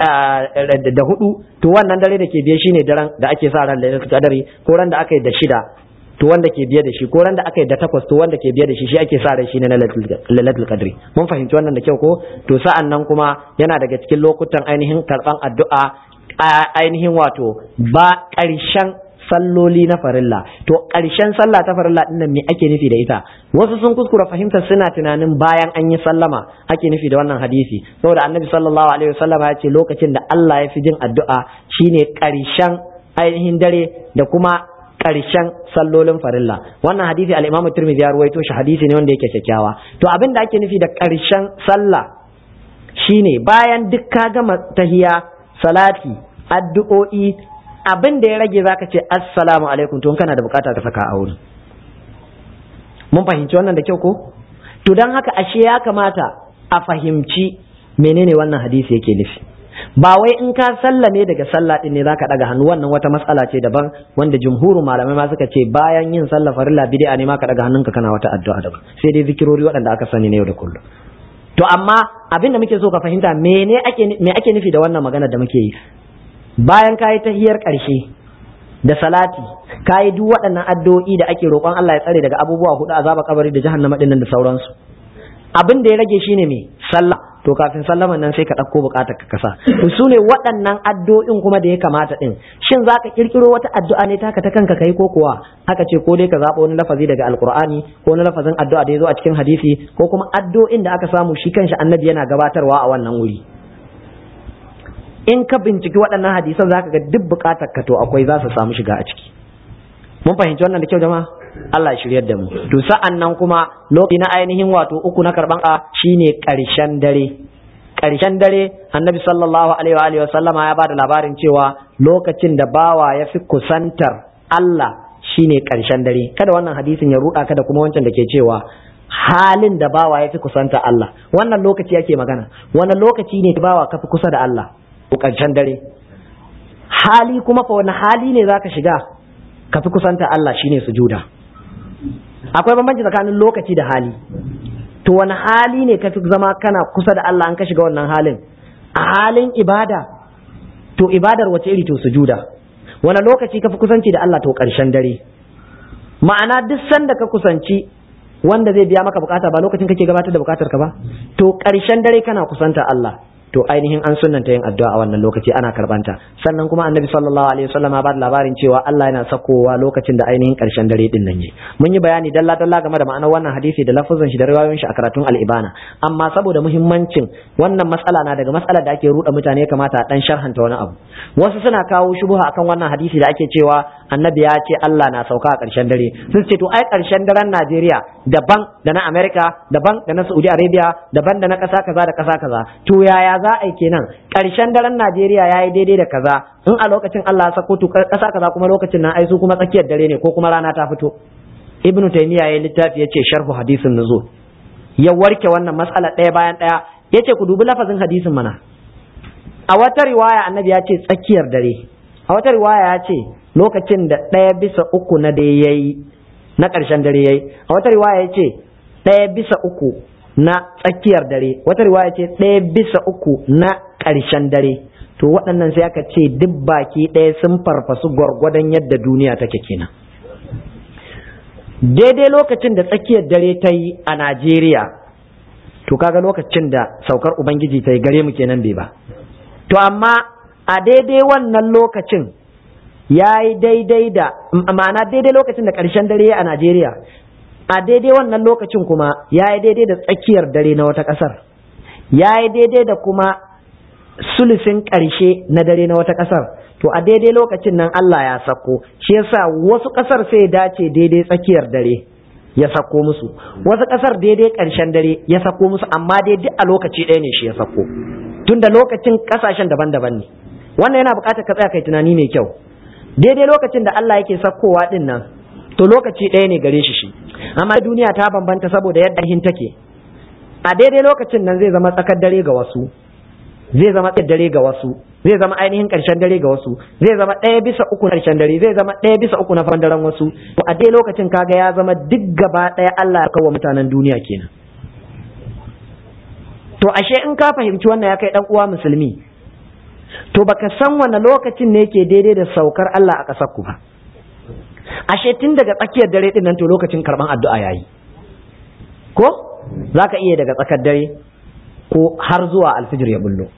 da hudu to wannan dare da ke biye shine daren da ake sa ran lailatul qadri ko ran da aka yi da shida to wanda ke biye da shi ko ran da aka yi da takwas to wanda ke biye da shi shi ake sa ran shi ne na lailatul qadri mun fahimci wannan da kyau ko to sa'an nan kuma yana daga cikin lokutan ainihin karban addu'a ainihin wato ba ƙarshen salloli na farilla to ƙarshen sallah ta farilla din nan me ake nufi da ita wasu sun kuskura fahimtar suna tunanin bayan an yi sallama ake nufi da wannan hadisi saboda annabi sallallahu alaihi wasallam ya ce lokacin da Allah ya fi jin addu'a shine ƙarshen ainihin dare da kuma ƙarshen sallolin farilla wannan hadisi al-Imam Tirmidhi ya ruwaito shi hadisi ne wanda yake kyakkyawa to abin da ake nufi da ƙarshen sallah shine bayan duk ka gama tahiya salati addu'o'i abin da ya rage zaka ce assalamu alaikum to kana da bukata ka saka a wurin mun fahimci wannan da kyau ko to dan haka ashe ya kamata a fahimci menene wannan hadisi yake nufi ba wai in ka sallame daga sallah din ne zaka daga hannu wannan wata matsala ce daban wanda jumhurin malamai ma suka ce bayan yin sallah farilla bid'a ne ma ka daga hannunka kana wata addu'a daban sai dai zikirori waɗanda aka sani ne yau da kullum to amma abin da muke so ka fahimta mene ake me ake nufi da wannan magana da muke yi bayan ka yi tahiyar ƙarshe da salati ka yi duk waɗannan addu'o'i da ake roƙon Allah ya tsare daga abubuwa hudu azaba kabari da jahannama ɗin da sauransu abin da ya rage shine me sallah to kafin sallaman nan sai ka ɗauko buƙatar ka kasa to su ne waɗannan addu'o'in kuma da ya kamata ɗin shin za ka ƙirƙiro wata addu'a ne taka ta kanka kai ko kuwa aka ce ko dai ka zaɓa wani lafazi daga alƙur'ani ko wani lafazin addu'a da ya zo a cikin hadisi ko kuma addu'o'in da aka samu shi kanshi annabi yana gabatarwa a wannan wuri in ka binciki waɗannan hadisan zaka ga duk buƙatar ka to akwai za su samu shiga a ciki mun fahimci wannan da kyau jama'a Allah ya shiryar da mu to sa'an nan kuma lokaci na ainihin wato uku na karban a shine ƙarshen dare ƙarshen dare annabi sallallahu alaihi wa alihi wa sallama ya bada labarin cewa lokacin da bawa ya fi kusantar Allah shine ƙarshen dare kada wannan hadisin ya ruɗa ka da kuma wancan da ke cewa halin da bawa ya fi kusanta Allah wannan lokaci yake magana wannan lokaci ne bawa ka fi kusa da Allah ƙarshen dare hali kuma fa wani hali ne zaka shiga ka fi kusanta Allah shine sujuda akwai bambanci tsakanin lokaci da hali to wani hali ne ka fi zama kana kusa da Allah an ka shiga wannan halin a halin ibada to ibadar wace iri to sujuda wani lokaci ka fi kusanci da Allah to ƙarshen dare ma'ana duk sanda ka kusanci wanda zai biya maka bukata ba lokacin kake gabatar da bukatar ka ba to ƙarshen dare kana kusanta Allah to ainihin an sunnanta yin addu'a a wannan lokaci ana karbanta sannan kuma annabi sallallahu alaihi wasallam ba da labarin cewa Allah yana sakowa lokacin da ainihin karshen dare din nan ne mun yi bayani dalla dalla game da ma'anar wannan hadisi da lafazin shi da riwayoyin shi a karatun al-ibana amma saboda muhimmancin wannan matsala na daga matsalar da ake ruɗa mutane kamata a dan sharhanta wani abu wasu suna kawo shubuha akan wannan hadisi da ake cewa annabi ya ce Allah na sauka a karshen dare sun ce to ai karshen daren Najeriya daban da na America daban da na Saudi Arabia daban da na ƙasa kaza da ƙasa kaza to yaya za a yi kenan ƙarshen daren Najeriya ya yi daidai da kaza in a lokacin Allah ya sako to ƙasa kaza kuma lokacin nan ai su kuma tsakiyar dare ne ko kuma rana ta fito Ibn Taymiyyah ya littafi yace sharhu hadisin nuzul ya warke wannan matsala ɗaya bayan ɗaya yace ku dubi lafazin hadisin mana a wata riwaya annabi ya ce tsakiyar dare a wata riwaya ya ce lokacin da ɗaya bisa uku na dare yayi na ƙarshen dare yayi a wata riwaya ya ce ɗaya bisa uku na tsakiyar dare wata riwaya ce ɗaya bisa uku na ƙarshen dare to waɗannan sai aka ce duk baki ɗaya sun farfasu gwargwadon yadda duniya take kenan daidai lokacin da tsakiyar dare ta yi a najeriya to kaga lokacin da saukar ubangiji ta yi gare mu kenan bai ba to amma a daidai wannan lokacin ya yi daidai da ma'ana daidai lokacin da ƙarshen dare a najeriya a daidai wannan lokacin kuma ya yi daidai da tsakiyar dare na wata ƙasar ya yi daidai da kuma sulusin ƙarshe na dare na wata ƙasar to a daidai lokacin nan Allah ya sako shi yasa wasu ƙasar sai dace daidai tsakiyar dare ya sako musu wasu ƙasar daidai ƙarshen dare ya sako musu amma daidai a lokaci ɗaya ne shi ya sako tunda lokacin ƙasashen daban-daban ne wannan yana buƙatar ka tsaya kai tunani mai kyau daidai lokacin da Allah yake sakkowa ɗin nan to lokaci ɗaya ne gare shi shi amma duniya ta bambanta saboda yadda hin take a daidai lokacin nan zai zama tsakar dare ga wasu zai zama tsakar dare ga wasu zai zama ainihin ƙarshen dare ga wasu zai zama ɗaya bisa uku na ƙarshen dare zai zama ɗaya bisa uku na faran daren wasu to a dai lokacin kaga ya zama duk gaba ɗaya Allah ya kawo mutanen duniya kenan to ashe in ka fahimci wannan ya kai dan uwa musulmi to baka san wanne lokacin ne yake daidai da saukar Allah a ƙasar ku ba ashe tun daga tsakiyar dare din nan to lokacin karban addu'a yayi ko zaka iya daga tsakar dare ko har zuwa alfijir ya bullo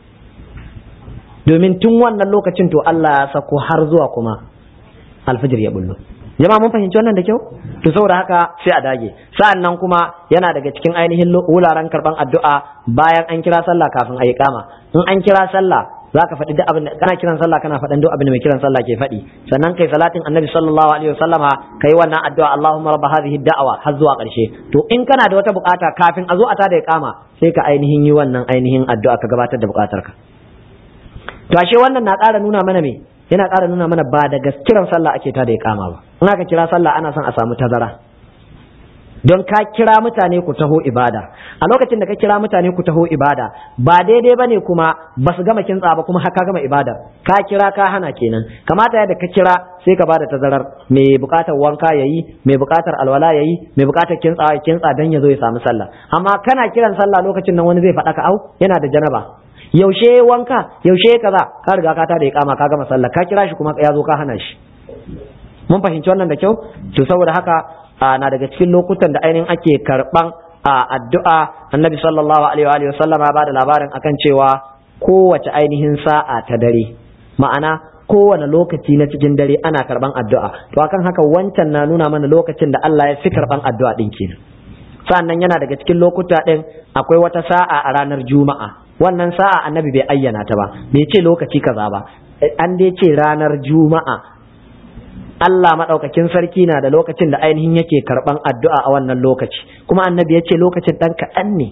domin tun wannan lokacin to Allah ya sako har zuwa kuma alfijir ya bullo jama'a mun fahimci wannan da kyau to saboda haka sai a dage sa'an nan kuma yana daga cikin ainihin wuraren karban addu'a bayan an kira sallah kafin a yi kama in an kira sallah za ka faɗi duk abin da kana kiran sallah kana faɗin duk abin da mai kiran sallah ke faɗi sannan kai salatin annabi sallallahu alaihi wasallama kai wannan addu'a Allahumma rabb hadhihi da'wa har zuwa ƙarshe to in kana da wata bukata kafin a zo a tada kama sai ka ainihin yi wannan ainihin addu'a ka gabatar da bukatar ka to ashe wannan na ƙara nuna mana me yana ƙara nuna mana ba da kiran sallah ake tada kama ba in aka kira sallah ana son a samu tazara don ka kira mutane ku taho ibada a lokacin da ka kira mutane ku taho ibada ba daidai bane kuma ba su gama kintsa ba kuma haka gama ibada ka kira ka hana kenan kamata yadda ka kira sai ka bada tazarar mai bukatar wanka yayi mai bukatar alwala yayi mai bukatar kintsa ya kintsa dan ya zo ya samu sallah amma kana kiran sallah lokacin nan wani zai faɗa ka au yana da janaba yaushe wanka yaushe kaza ka riga ka tada iqama ka gama sallah ka kira shi kuma ya zo ka hana shi mun fahimci wannan da kyau to saboda haka na daga cikin lokutan da ainihin ake karban addu'a annabi sallallahu alaihi wa sallama ba da labarin akan cewa kowace ainihin sa'a ta dare ma'ana kowane lokaci na cikin dare ana karban addu'a to akan haka wancan na nuna mana lokacin da Allah ya fi karban addu'a din kenan sannan yana daga cikin lokuta din akwai wata sa'a a ranar juma'a wannan sa'a annabi bai ayyana ta ba bai ce lokaci kaza ba an dai ce ranar juma'a Allah maɗaukakin sarki na da lokacin da ainihin yake karɓan addu'a a wannan lokaci kuma annabi ya ce lokacin ɗan kaɗan ne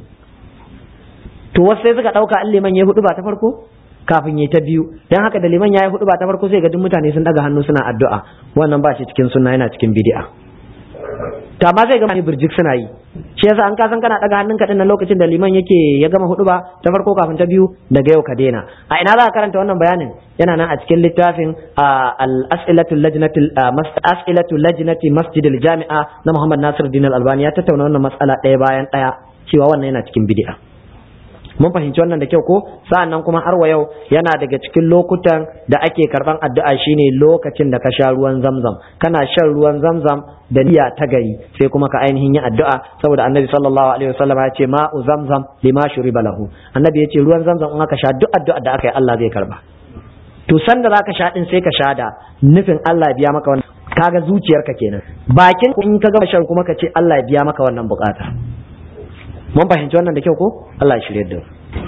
to wasu sai suka ɗauka an liman ya hudu ba ta farko kafin ya ta biyu don haka da liman ya yi hudu ba ta farko sai ga duk mutane sun ɗaga hannu suna addu'a wannan ba shi cikin sunna yana cikin bidi'a to amma zai gama ni birjik suna yi shi yasa an kasan kana daga hannunka din nan lokacin da liman yake ya gama hudu ba ta farko kafin ta biyu daga yau ka daina a ina za ka karanta wannan bayanin yana nan a cikin littafin al-as'ilatu lajnati as'ilatu lajnati masjidil jami'a na Muhammad Nasir Din Al-Albani ya tattauna wannan matsala ɗaya bayan ɗaya cewa wannan yana cikin bid'a mun fahimci wannan da kyau ko sa'annan kuma har wa yau yana daga cikin lokutan da ake karban addu'a shine lokacin da ka sha ruwan zamzam kana shan ruwan zamzam da niyya ta gari sai kuma ka ainihin yi addu'a saboda annabi sallallahu alaihi wasallam ya ce ma'u zamzam lima shuriba lahu annabi ya ce ruwan zamzam in aka sha duk addu'a da aka yi Allah zai karba to san da zaka sha din sai ka sha da nufin Allah ya biya maka wannan kaga zuciyarka kenan bakin in ka gama shan kuma ka ce Allah ya biya maka wannan bukata mun fahimci wannan da kyau ko Allah ya shirye da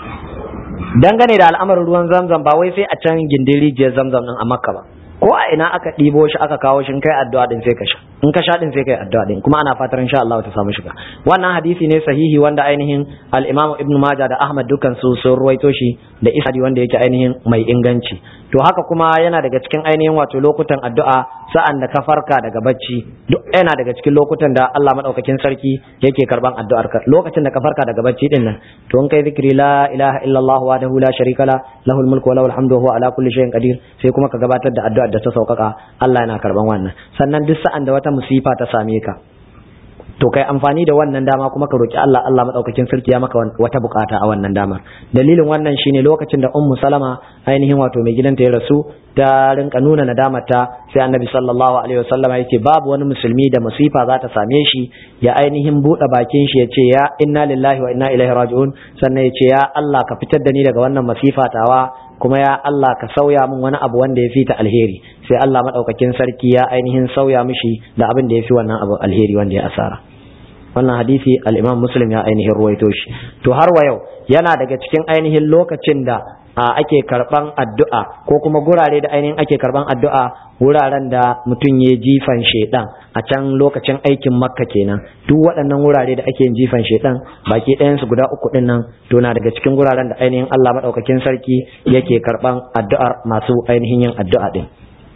dangane da al'amarin ruwan zamzam ba wai sai a can gindin rijiyar zamzam din a makka ba ko a ina aka ɗibo shi aka kawo shi kai addu'a din sai ka sha in ka sha din sai kai addu'a din kuma ana fatar insha Allah ta samu shiga wannan hadisi ne sahihi wanda ainihin al-Imam Ibn Majah da Ahmad dukan su sun ruwaito shi da isnadi wanda yake ainihin mai inganci to haka kuma yana daga cikin ainihin wato lokutan addu'a sa'an da ka farka daga bacci duk yana daga cikin lokutan da Allah madaukakin sarki yake karban addu'ar ka lokacin da ka farka daga bacci din nan to in kai zikri la ilaha illallah wahdahu la sharika la lahul mulku wa lahul hamdu wa huwa ala kulli shay'in qadir sai kuma ka gabatar da addu'ar da ta sauƙaƙa Allah yana karban wannan sannan duk sa'an da wata musifa ta same ka to kai amfani da wannan dama kuma ka roki Allah Allah madaukakin sarki ya maka wata bukata a wannan damar dalilin wannan shine lokacin da ummu salama ainihin wato mai gidanta ya rasu ta rinka nuna nadamarta sai annabi sallallahu alaihi wasallama yake babu wani musulmi da musifa za ta same shi ya ainihin buɗe bakin shi ya ce ya inna lillahi wa inna ilaihi raji'un sannan ya ce ya Allah ka fitar da ni daga wannan masifa tawa kuma ya Allah ka sauya min wani abu wanda ya fi ta alheri sai Allah madaukakin sarki ya ainihin sauya mishi da abin da ya fi wannan abu alheri wanda ya asara wannan hadisi al-Imam Muslim ya ainihin ruwaito shi to har wa yau yana daga cikin ainihin lokacin da ake karban addu'a ko kuma gurare da ainihin ake karban addu'a wuraren da mutum ya jifan shedan a can lokacin aikin makka kenan duk waɗannan wurare da ake yin jifan shedan baki ɗayan su guda uku ɗin nan to na daga cikin guraren da ainihin Allah madaukakin sarki yake karban addu'ar masu ainihin yin addu'a din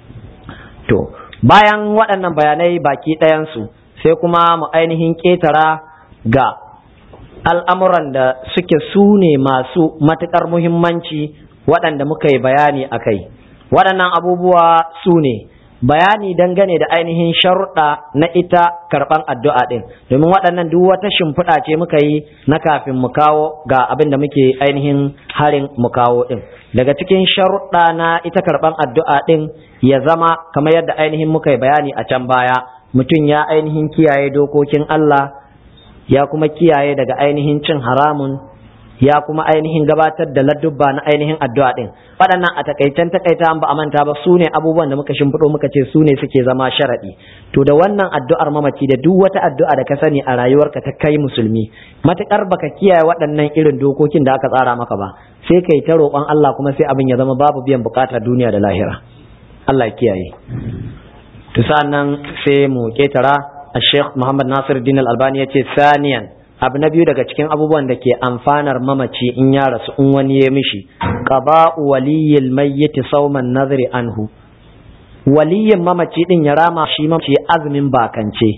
to bayan waɗannan bayanai baki ɗayan su sai kuma mu ainihin ƙetara ga al'amuran da suke su ne masu matuƙar muhimmanci waɗanda muka yi bayani a kai waɗannan abubuwa su ne bayani dangane da ainihin sharuɗa na ita karɓan addu'a ɗin domin waɗannan duk wata shimfiɗa ce muka yi na kafin mu kawo ga abin da muke ainihin harin mu kawo ɗin daga cikin sharuɗa na ita karɓan addu'a ɗin ya zama kamar yadda ainihin muka yi bayani a can baya mutum ya ainihin kiyaye dokokin Allah ya kuma kiyaye daga ainihin cin haramun ya kuma ainihin gabatar da ladubba na ainihin addu'a din waɗannan a takaitan takaita an ba a manta ba su ne abubuwan da muka shimfiɗo muka ce su ne suke zama sharaɗi to da wannan addu'ar mamaci da duk wata addu'a da ka sani a rayuwarka ta kai musulmi matukar baka kiyaye waɗannan irin dokokin da aka tsara maka ba sai kai ta roƙon Allah kuma sai abin ya zama babu biyan bukata duniya da lahira Allah ya kiyaye to nan sai mu ketara Sheikh Muhammad Nasir Din Al-Albani ya ce saniyan abu na biyu daga cikin abubuwan da ke amfanar mamaci in ya rasu in wani ya mishi qada'u waliyyil mayyit sawman nadri anhu waliyin mamaci din ya rama shi mamaci azumin bakance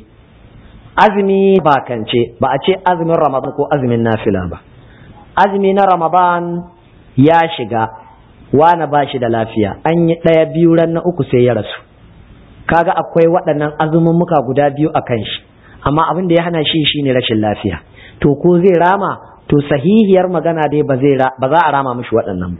azumi bakance ba a ce azumin Ramadan ko azumin nafila ba azumi na Ramadan ya shiga wani ba shi da lafiya an yi ɗaya biyu ran na uku sai ya rasu kaga akwai waɗannan azumummuka guda biyu a kan shi amma abin da ya hana shi shine rashin lafiya to ko zai rama to sahihiyar magana dai ba zai ba za a rama mishi waɗannan ba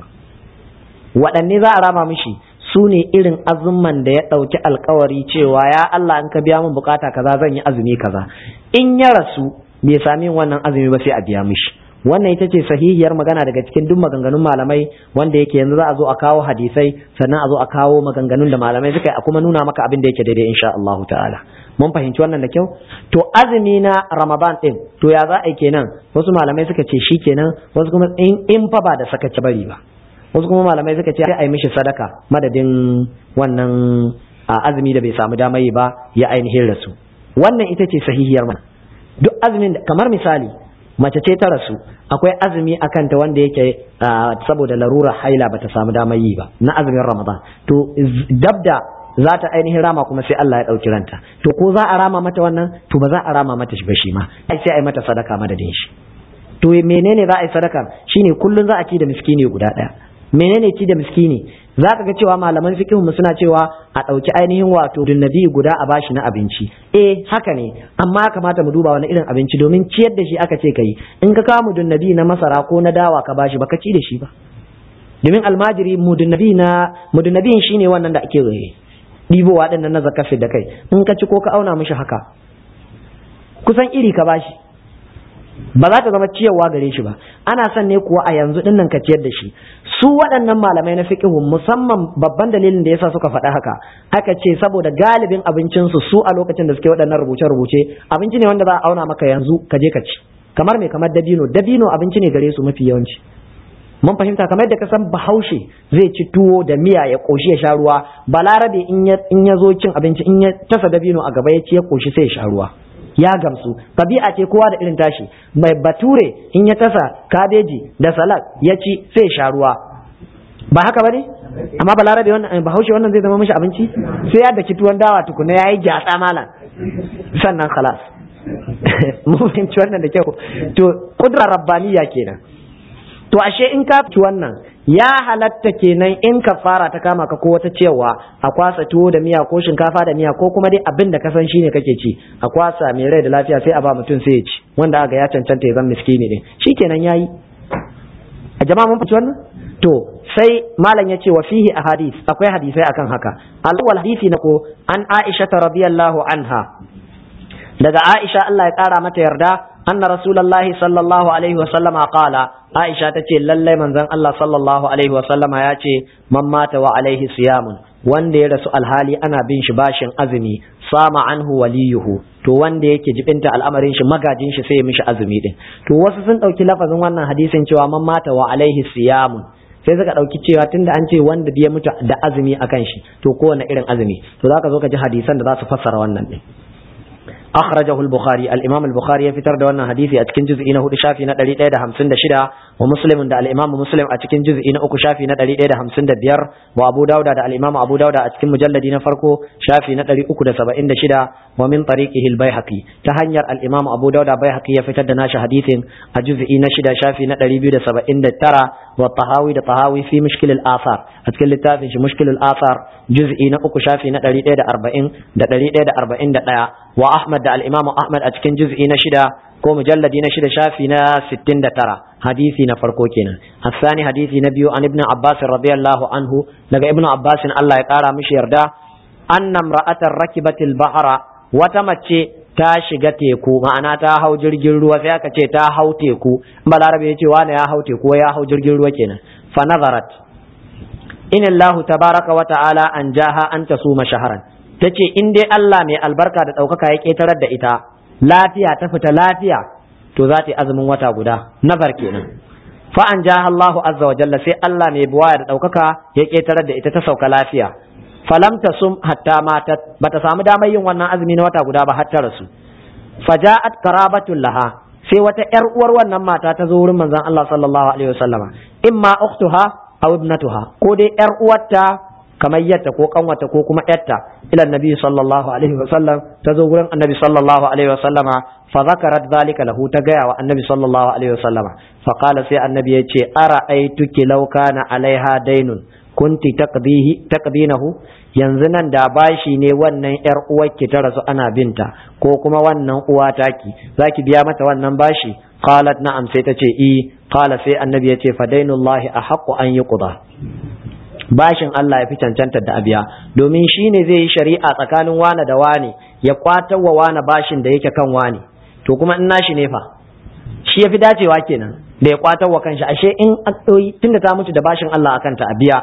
waɗanne za a rama mishi su ne irin azumman da ya ɗauki alkawari cewa ya Allah in ka biya min bukata kaza zan yi azumi kaza in ya rasu bai sami wannan azumi ba sai a biya mishi wannan ita ce sahihiyar magana daga cikin duk maganganun malamai wanda yake yanzu za a zo a kawo hadisai sannan a zo a kawo maganganun da malamai suka yi a kuma nuna maka abin da yake daidai insha Allah ta'ala mun fahimci wannan da kyau to azumi na Ramadan din to ya za a yi kenan wasu malamai suka ce shi kenan wasu kuma in in fa ba da sakaci bari ba wasu kuma malamai suka ce sai a yi mishi sadaka madadin wannan azumi da bai samu damar yi ba ya ainihin rasu wannan ita ce sahihiyar mana duk azumin kamar misali mace ce ta rasu akwai azumi a kanta wanda yake saboda larura haila bata samu damar yi ba na azumin ramadan to dabda za ta ainihin rama kuma sai Allah ya ɗauki ranta to ko za a rama mata wannan to ba za a rama mata shi ba shi ma ai sai a yi mata sadaka madadin shi to menene za a yi sadaka shine kullun za a ci da miskini guda ɗaya menene ci da miskini za ka ga cewa malaman fiqh mu suna cewa a ɗauki ainihin wato dunnabi guda a bashi na abinci eh haka ne amma ya kamata mu duba wani irin abinci domin ciyar da shi aka ce kai in ka kawo dunnabi na masara ko na dawa ka bashi baka ci da shi ba domin almajiri mudunnabi na mudunnabi shine wannan da ake ɗibowa ɗin na zakafi da kai in ka ci ko ka auna mishi haka kusan iri ka bashi ba za ta zama ciyarwa gare shi ba ana son ne kuwa a yanzu din nan ka ciyar da shi su waɗannan malamai na fiqhu musamman babban dalilin da yasa suka faɗa haka aka ce saboda galibin abincin su su a lokacin da suke waɗannan rubuce rubuce abinci ne wanda za a auna maka yanzu ka je ka ci kamar me kamar dabino dabino abinci ne gare su mafi yawanci mun fahimta kamar yadda ka san bahaushe zai ci tuwo da miya ya koshi ya sha ruwa balarabe in ya zo cin abinci in ya tasa dabino a gaba ya ci ya koshi sai ya sha ruwa ya gamsu tabi'a ce kowa da irin tashi mai bature in ya tasa kabeji da salad ya ci sai sha ruwa ba haka ba ne amma balarabe wannan bahaushe wannan zai zama mishi abinci sai ya daki tuwon dawa tukuna ya yi gyatsa malam sannan khalas mun fahimci wannan da kyau to kudra rabbaniya kenan to ashe in ka ci wannan ya halatta kenan in ka fara ta kama ka ko wata cewa a kwasa tuwo da miya ko shinkafa da miya ko kuma dai abin da ka san shine kake ci a kwasa mai rai da lafiya sai a ba mutum sai ya ci wanda aka ya cancanta ya zama miskini din shikenan yayi a jama'a mun fahimci wannan to sai malam ya ce wa fihi ahadith akwai hadisai akan haka al-awwal hadisi na ko an Aisha radiyallahu anha daga Aisha Allah ya kara mata yarda anna rasulullahi sallallahu alaihi wa sallama qala Aisha tace lalle manzon Allah sallallahu alaihi wa sallama ya ce man mata wa alaihi siyamun wanda ya rasu alhali ana bin shi bashin azumi sama anhu waliyuhu to wanda yake jibinta al'amarin shi magajin shi sai ya mishi azumi din to wasu sun dauki lafazin wannan hadisin cewa man mata wa alaihi siyamun sai suka ɗauki cewa tunda an ce wanda ya mutu da azumi akan shi to kowane irin azumi to zaka zo ka ji hadisan da za su fassara wannan din أخرجه البخاري الإمام البخاري في ترد وانا حديثي أتكن جزء إنه شافي ندري إيدا همسن دشدا ومسلم دا الإمام مسلم أتكن جزء إنه أكو شافي ندري إيدا همسن دبير وأبو داود دا الإمام أبو داود أتكن مجلد نفركو شافي ندري أكو دا سبعين دشدا ومن طريقه البيهقي تهنير الإمام أبو داود بيهقي يفتر دناش حديث الجزء نشدا شافي ندري بيو دا سبعين ترى والطهاوي دا طهاوي في مشكل الآثار أتكن لتافي مشكل الآثار جزء أكو شافي ندري إيدا أربعين دا دري إيدا أربعين دا وأحمد da al'imamu Ahmad a cikin juz'i na shida ko mujalladi na shida shafi na sittin da tara hadisi na farko kenan hassani hadisi na biyu an ibn Abbas radiyallahu anhu daga ibn Abbas Allah ya kara mishi yarda anna imra'atan rakibatil bahra wata mace ta shiga teku ma'ana ta hau jirgin ruwa sai aka ce ta hau teku balarabe ya ce wani ya hau teku ya hau jirgin ruwa kenan fa nazarat in Allah tabaraka wa ta'ala an jaha an tasuma shaharan ta ce in dai Allah mai albarka da ɗaukaka ya ƙetarar da ita lafiya ta fita lafiya to za ta yi azumin wata guda nazar kenan fa an ja Allahu azza wa jalla sai Allah mai buwaya da ɗaukaka ya ƙetarar da ita ta sauka lafiya falam ta sum hatta matat bata samu damar yin wannan azumi na wata guda ba har ta rasu faja'at qarabatul laha sai wata ƴar uwar wannan mata ta zo wurin manzon Allah sallallahu alaihi wasallama imma ukhtuha aw ibnatuha ko dai ƴar uwarta kamar yatta ko kanwata ko kuma yatta ila annabi sallallahu alaihi wasallam ta zo gurin annabi sallallahu alaihi wasallama fa zakarat zalika lahu ta gaya wa annabi sallallahu alaihi wasallama fa qala sai annabi ya ce ara aituki law kana alaiha dainun kunti taqdihi taqdinahu yanzu nan da bashi ne wannan yar uwarki ta rasu ana binta ko kuma wannan uwa taki zaki biya mata wannan bashi qalat na'am sai ta ce i qala sai annabi ya ce fa dainullahi ahaqqu an yuqda bashin Allah ya fi cancanta da abiya domin shi ne zai yi shari'a tsakanin wane da wane ya kwatar wa wane bashin da yake kan wane to kuma in nashi ne fa shi ya fi dacewa kenan da ya kwatar wa kanshi ashe in tunda ta mutu da bashin Allah akan ta abiya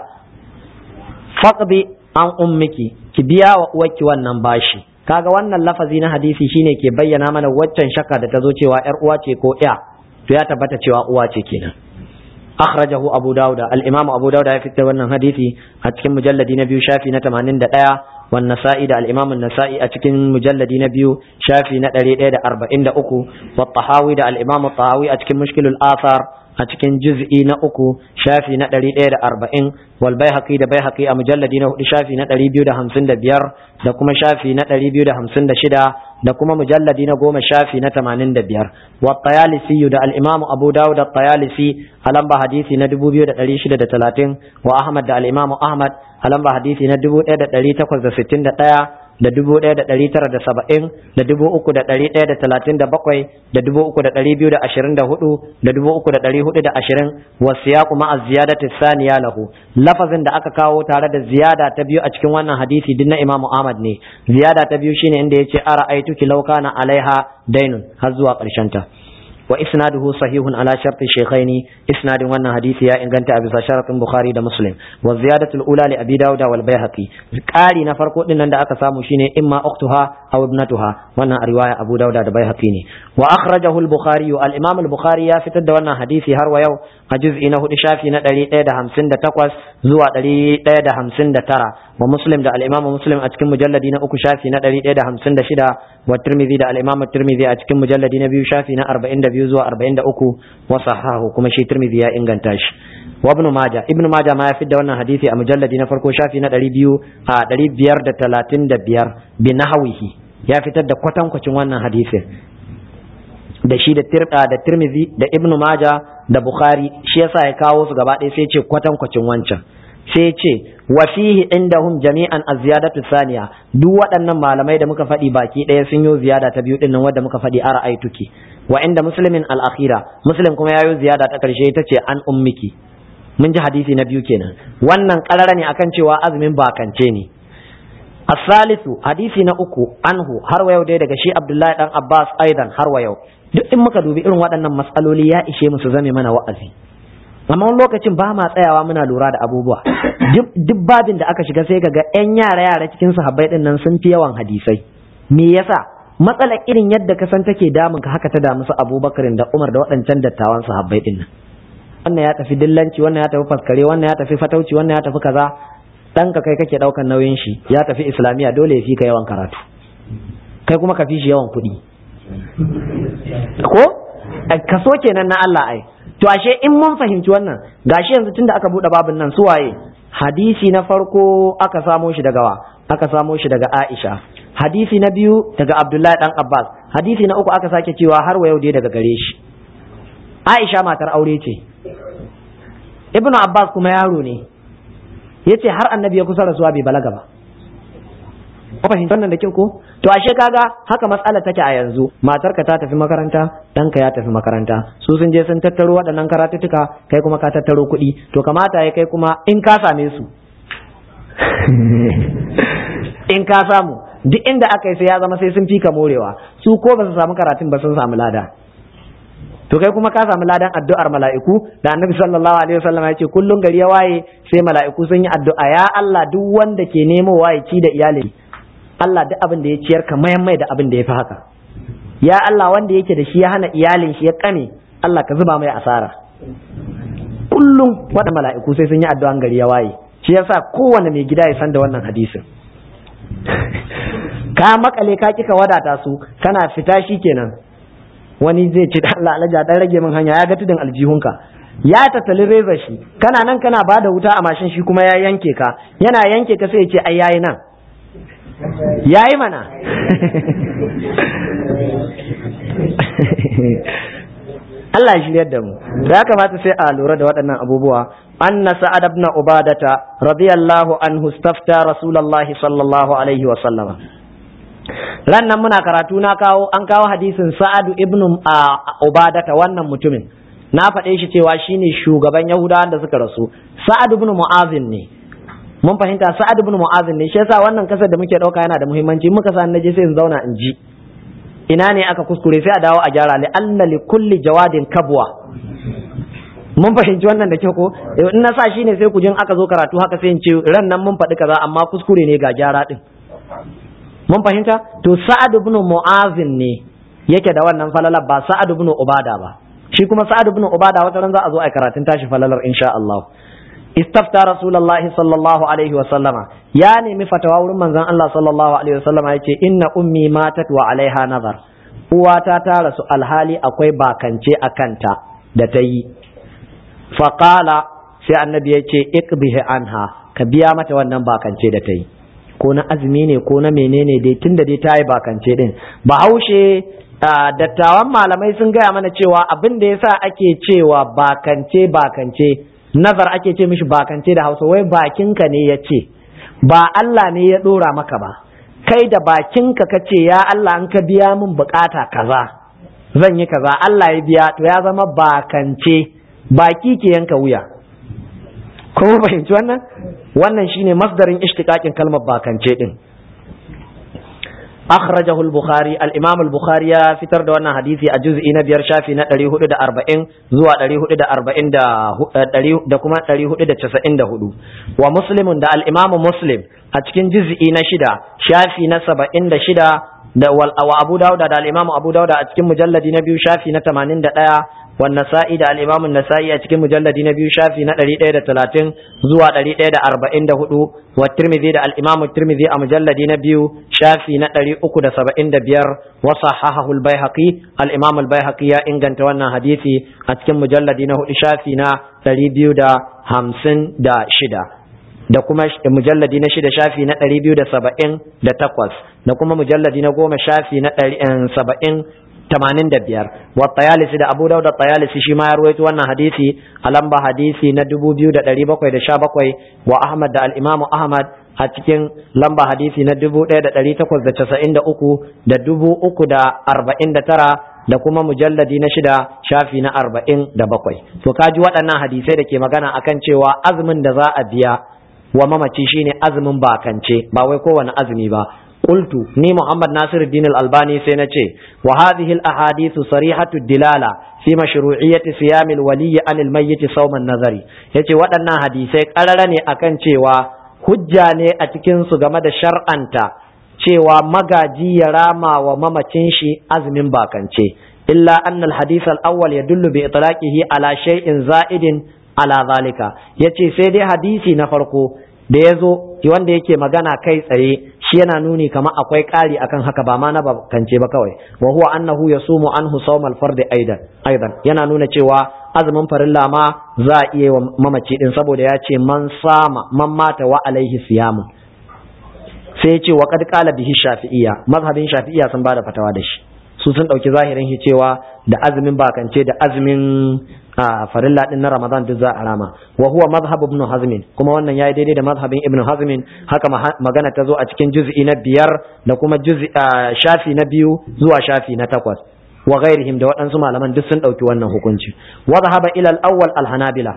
faqdi an ummiki ki biya wa uwarki wannan bashi kaga wannan lafazi na hadisi shine ke bayyana mana waccan shakka da ta zo cewa yar uwa ce ko ya to ya tabbata cewa uwa ce kenan أخرجه أبو داود الإمام أبو داود في wannan hadisi a cikin mujalladi na biyu shafi na 81 والنسائي ده الإمام النسائي أتكن مجلد نبيو شافي نتري ده أربعين ده أكو والطحاوي ده الإمام الطحاوي أتكن مشكل الآثار a cikin juz'i na uku shafi na ɗari ɗaya da arba'in wal baihaqi da baihaqi a mujalladi na hudu shafi na ɗari biyu da hamsin da biyar da kuma shafi na ɗari biyu da hamsin da shida da kuma mujalladi na goma shafi na tamanin da biyar wa tayalisi da al-imamu abu dawud da tayalisi a lamba hadisi na dubu biyu da ɗari shida da talatin wa ahmad da al-imamu ahmad a lamba hadisi na dubu ɗaya da ɗari takwas da sittin da ɗaya da dubu ɗaya da ɗari tara da saba'in da dubu uku da ɗari ɗaya da talatin da bakwai da dubu uku da ɗari biyu da ashirin da hudu da dubu uku da ɗari hudu da ashirin wa siyaku ma'a ziyadati saniya lahu lafazin da aka kawo tare da ziyada ta biyu a cikin wannan hadisi din na imamu ahmad ne ziyada ta biyu shine inda yace ara aituki law kana alaiha dainun har zuwa ƙarshen ta wa isnaduhu sahihun ala sharti shaykhaini isnadin wannan hadisi ya inganta a bisa sharatin bukhari da muslim wa ziyadatu al-ula li abi dawud wal baihaqi qari na farko din nan da aka samu shine imma ukhtuha aw ibnatuha wannan a riwaya abu dawud da baihaqi ne wa akhrajahu al-bukhari al-imam al-bukhari ya fitar da wannan hadisi har wa yau a juz'i na hudu shafi na 158 zuwa 159 wa muslim da al-imam muslim a cikin mujalladi na uku shafi na 156 wa tirmidhi da al-imam tirmidhi a cikin mujalladi na biyu shafi na 42 zuwa 43 wa sahahu kuma shi tirmidhi ya inganta shi wa ibn maja ibn maja ma ya fidda wannan hadisi a mujalladi na farko shafi na 200 a 535 bi nahwihi ya fitar da kwatankwacin wannan hadisin da shi da tirda da tirmidhi da ibn maja da bukhari shi yasa ya kawo su gaba ɗaya sai ce kwatankwacin wancan sai ce wa fihi indahum jami'an az-ziyadatu thaniya duk waɗannan malamai da muka faɗi baki ɗaya sun yi ziyada ta biyu dinnan wanda muka faɗi ara aituki wa inda muslimin al-akhira muslim kuma yayi ziyada ta karshe ita ce an ummiki mun ji hadisi na biyu kenan wannan karara ne akan cewa azumin bakance ne as-salisu hadisi na uku anhu har wa yau dai daga shi abdullahi dan abbas aidan har wa yau duk in muka dubi irin waɗannan matsaloli ya ishe mu su zame mana wa'azi amma wani lokacin ba ma tsayawa muna lura da abubuwa duk babin da aka shiga sai ga yan yara yara cikin sahabbai din nan sun fi yawan hadisai me yasa matsalar irin yadda ka san take damun ka haka ta damu su Abubakar da Umar da waɗancan dattawan sahabbai din nan wannan ya tafi dillanci wannan ya tafi faskare wannan ya tafi fatauci wannan ya tafi kaza dan ka kai kake daukan nauyin shi ya tafi islamiya dole ya fi ka yawan karatu kai kuma ka fi shi yawan kuɗi ko kaso kenan na Allah ai to ashe in mun fahimci wannan gashi yanzu tunda aka bude babin nan su waye hadisi na farko aka samo shi daga wa aka samo shi daga Aisha hadisi na biyu daga Abdullahi dan Abbas hadisi na uku aka sake cewa har wa yau dai daga gare shi Aisha matar aure ce Ibnu Abbas kuma yaro ne yace har annabi ya kusa rasuwa bai balaga ba ko fahimtar nan da kyau ko to ashe kaga haka matsala take a yanzu matarka ta tafi makaranta ɗanka ya tafi makaranta su sun je sun tattaro waɗannan karatuttuka kai kuma ka tattaro kuɗi to kamata ya kai kuma in ka same su in ka samu duk inda aka yi sai ya zama sai sun fika morewa su ko ba su samu karatun ba sun samu lada to kai kuma ka samu ladan addu'ar mala'iku da annabi sallallahu alaihi wasallam ya ce kullun gari ya waye sai mala'iku sun yi addu'a ya Allah duk wanda ke nemo waye ci da iyali Allah duk abin da ya ciyar ka mayan mai da abin da ya fi haka ya Allah wanda yake da shi ya hana iyalin shi ya kame Allah ka zuba mai asara kullum wanda mala'iku sai sun yi addu'an gari ya waye shi yasa kowanne mai gida ya san da wannan hadisin ka makale ka kika wadata su kana fita shi kenan wani zai ce Allah alaja dan rage min hanya ya ga tudun aljihunka ya tattali reza shi kana nan kana bada wuta a mashin shi kuma ya yanke ka yana yanke ka sai ya ce ai yayi nan yayi mana Allah ya shiryar da mu ya kamata sai a lura da waɗannan abubuwa anna sa'ad ibn ubadata radiyallahu anhu stafta rasulullahi sallallahu alaihi wa sallama ran nan muna karatu na kawo an kawo hadisin sa'ad ibn ubadata wannan mutumin na faɗe shi cewa shine shugaban yahudawan da suka rasu sa'ad ibn mu'azin ne mun fahimta sa'ad ibn mu'azin ne shi yasa wannan kasar da muke dauka yana da muhimmanci muka san naje sai in zauna in ji ina ne aka kuskure sai a dawo a gyara li anna li kulli jawadin kabwa mun fahimci wannan da kyau ko in na sa shine sai ku jin aka zo karatu haka sai in ce ran nan mun faɗi kaza amma kuskure ne ga gyara din mun fahimta to sa'ad ibn mu'azin ne yake da wannan falalar ba sa'ad ibn ubada ba shi kuma sa'ad ibn ubada wata ran za a zo a karatun tashi falalar insha Allah استفتى رسول الله صلى الله عليه وسلم يا نمي فتوى ورن منزان الله صلى الله عليه وسلم يقول إن أمي ماتت وعليها نظر uwata ta rasu alhali akwai bakance a kanta da ta yi faqala sai annabi ya ce iqbihi anha ka biya mata wannan bakance da ta yi ko na azumi ne ko na menene dai tunda dai ta yi bakance din bahaushe dattawan malamai sun gaya mana cewa abin da yasa ake cewa bakance bakance nazar ake ce mishi bakance da hausa wai bakinka ne ya ce ba Allah ne ya dora maka ba kai da bakinka ka ce ya Allah an ka biya min bukata kaza zan yi kaza Allah ya biya to ya zama bakance baki ke yanka wuya kuma fahimci wannan wannan shine masdarin ishtiqaqin kalmar bakance din akhrajahu al-bukhari al-imam al-bukhari ya fitar da wannan hadisi a juz'i na biyar shafi na 440 zuwa 440 da kuma 494 wa muslimun da al-imam muslim a cikin juz'i na shida shafi na 76 da wa abu dauda da al-imam abu dauda a cikin mujalladi na biyu shafi na 81 والنسائي ده الإمام النسائي أتكلم مجلد نبي شافي نتري إيدا تلاتين زوا تري إيدا أربعين ده هدو والترمذي ده الإمام الترمذي مجلد نبي شافي نتري أكو ده سبعين ده بير وصححه البيهقي الإمام البيهقي يا إن كنت وانا حديثي أتكلم مجلد نهو شافي نا تري بيو ده همسن ده شدا da kuma mujalladi na shida shafi na ɗari biyu da saba'in da takwas da kuma mujalladi na goma shafi na ɗari saba'in tamanin da biyar wa tayalisi da abu dauda tayalisi shi ma ya ruwaito wannan hadisi a lamba hadisi na dubu biyu da ɗari bakwai da sha bakwai wa ahmad da al'imamu ahmad a cikin lamba hadisi na dubu ɗaya da ɗari takwas da casa'in da uku da dubu uku da arba'in da tara da kuma mujalladi na shida shafi na arba'in da bakwai to kaji waɗannan hadisai da ke magana akan cewa azumin da za a biya wa mamaci shine azumin bakance ba wai kowane azumi ba قلت ني محمد ناصر الدين الألباني سينتي وهذه الأحاديث صريحة الدلالة في مشروعية صيام الولي عن الميت صوم النظر yace waɗannan hadisai ƙarara ne akan cewa hujja ne a cikin su game da shar'anta cewa magaji ya rama wa mamacin shi azumin bakance illa anna al-hadith al-awwal yadullu bi itlaqihi ala shay'in za'idin ala zalika yace sai dai hadisi na farko da ya zo wanda yake magana kai tsaye shi yana nuni kama akwai ƙari akan haka ba ma na bakance ba kawai wa huwa annahu yasumu anhu sawm al-fard aidan aidan yana nuna cewa azumin farilla ma za a iya wa mamaci din saboda ya ce man sama man mata wa alaihi siyamun sai ya ce wa qad qala bihi shafi'iyya mazhabin shafi'iyya sun bada fatawa da shi su sun dauki zahirin shi cewa da azumin bakance da azumin a farilla din na Ramadan duk za a rama wa huwa madhhab ibn Hazm kuma wannan yayi daidai da madhhabin ibn Hazm haka magana ta zo a cikin juz'i na biyar da kuma juz'i shafi na biyu zuwa shafi na takwas wa ghairihim da waɗansu malaman duk sun ɗauki wannan hukunci wa dhahaba ila al-awwal al-hanabila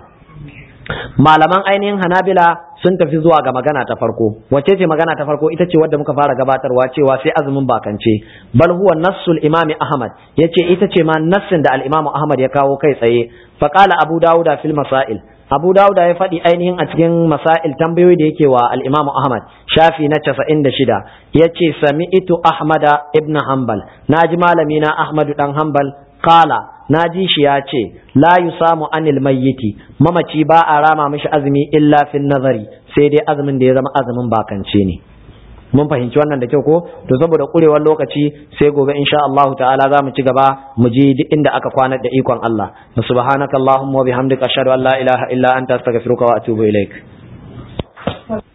malaman ainihin hanabila sun tafi zuwa ga magana ta farko wacce ce magana ta farko ita ce wadda muka fara gabatarwa cewa sai azumin bakance bal huwa nassul imami ahmad yace ita ce ma nassin da al-imamu ahmad ya kawo kai tsaye fa qala abu dauda fil masail abu dauda ya faɗi ainihin a cikin masail tambayoyi da yake wa al-imamu ahmad shafi na 96 yace sami'tu ahmada ibn hanbal naji malami na ahmadu dan hanbal qala na ji shi ya ce la yusamu anil mayyiti mamaci ba a rama mishi azumi illa fin nazari sai dai azumin da ya zama azumin bakance ne mun fahimci wannan da kyau ko to saboda kurewar lokaci sai gobe insha Allah ta'ala za mu ci gaba mu ji duk inda aka kwana da ikon Allah subhanakallahumma wa bihamdika ashhadu an la ilaha illa anta astaghfiruka wa atubu ilaik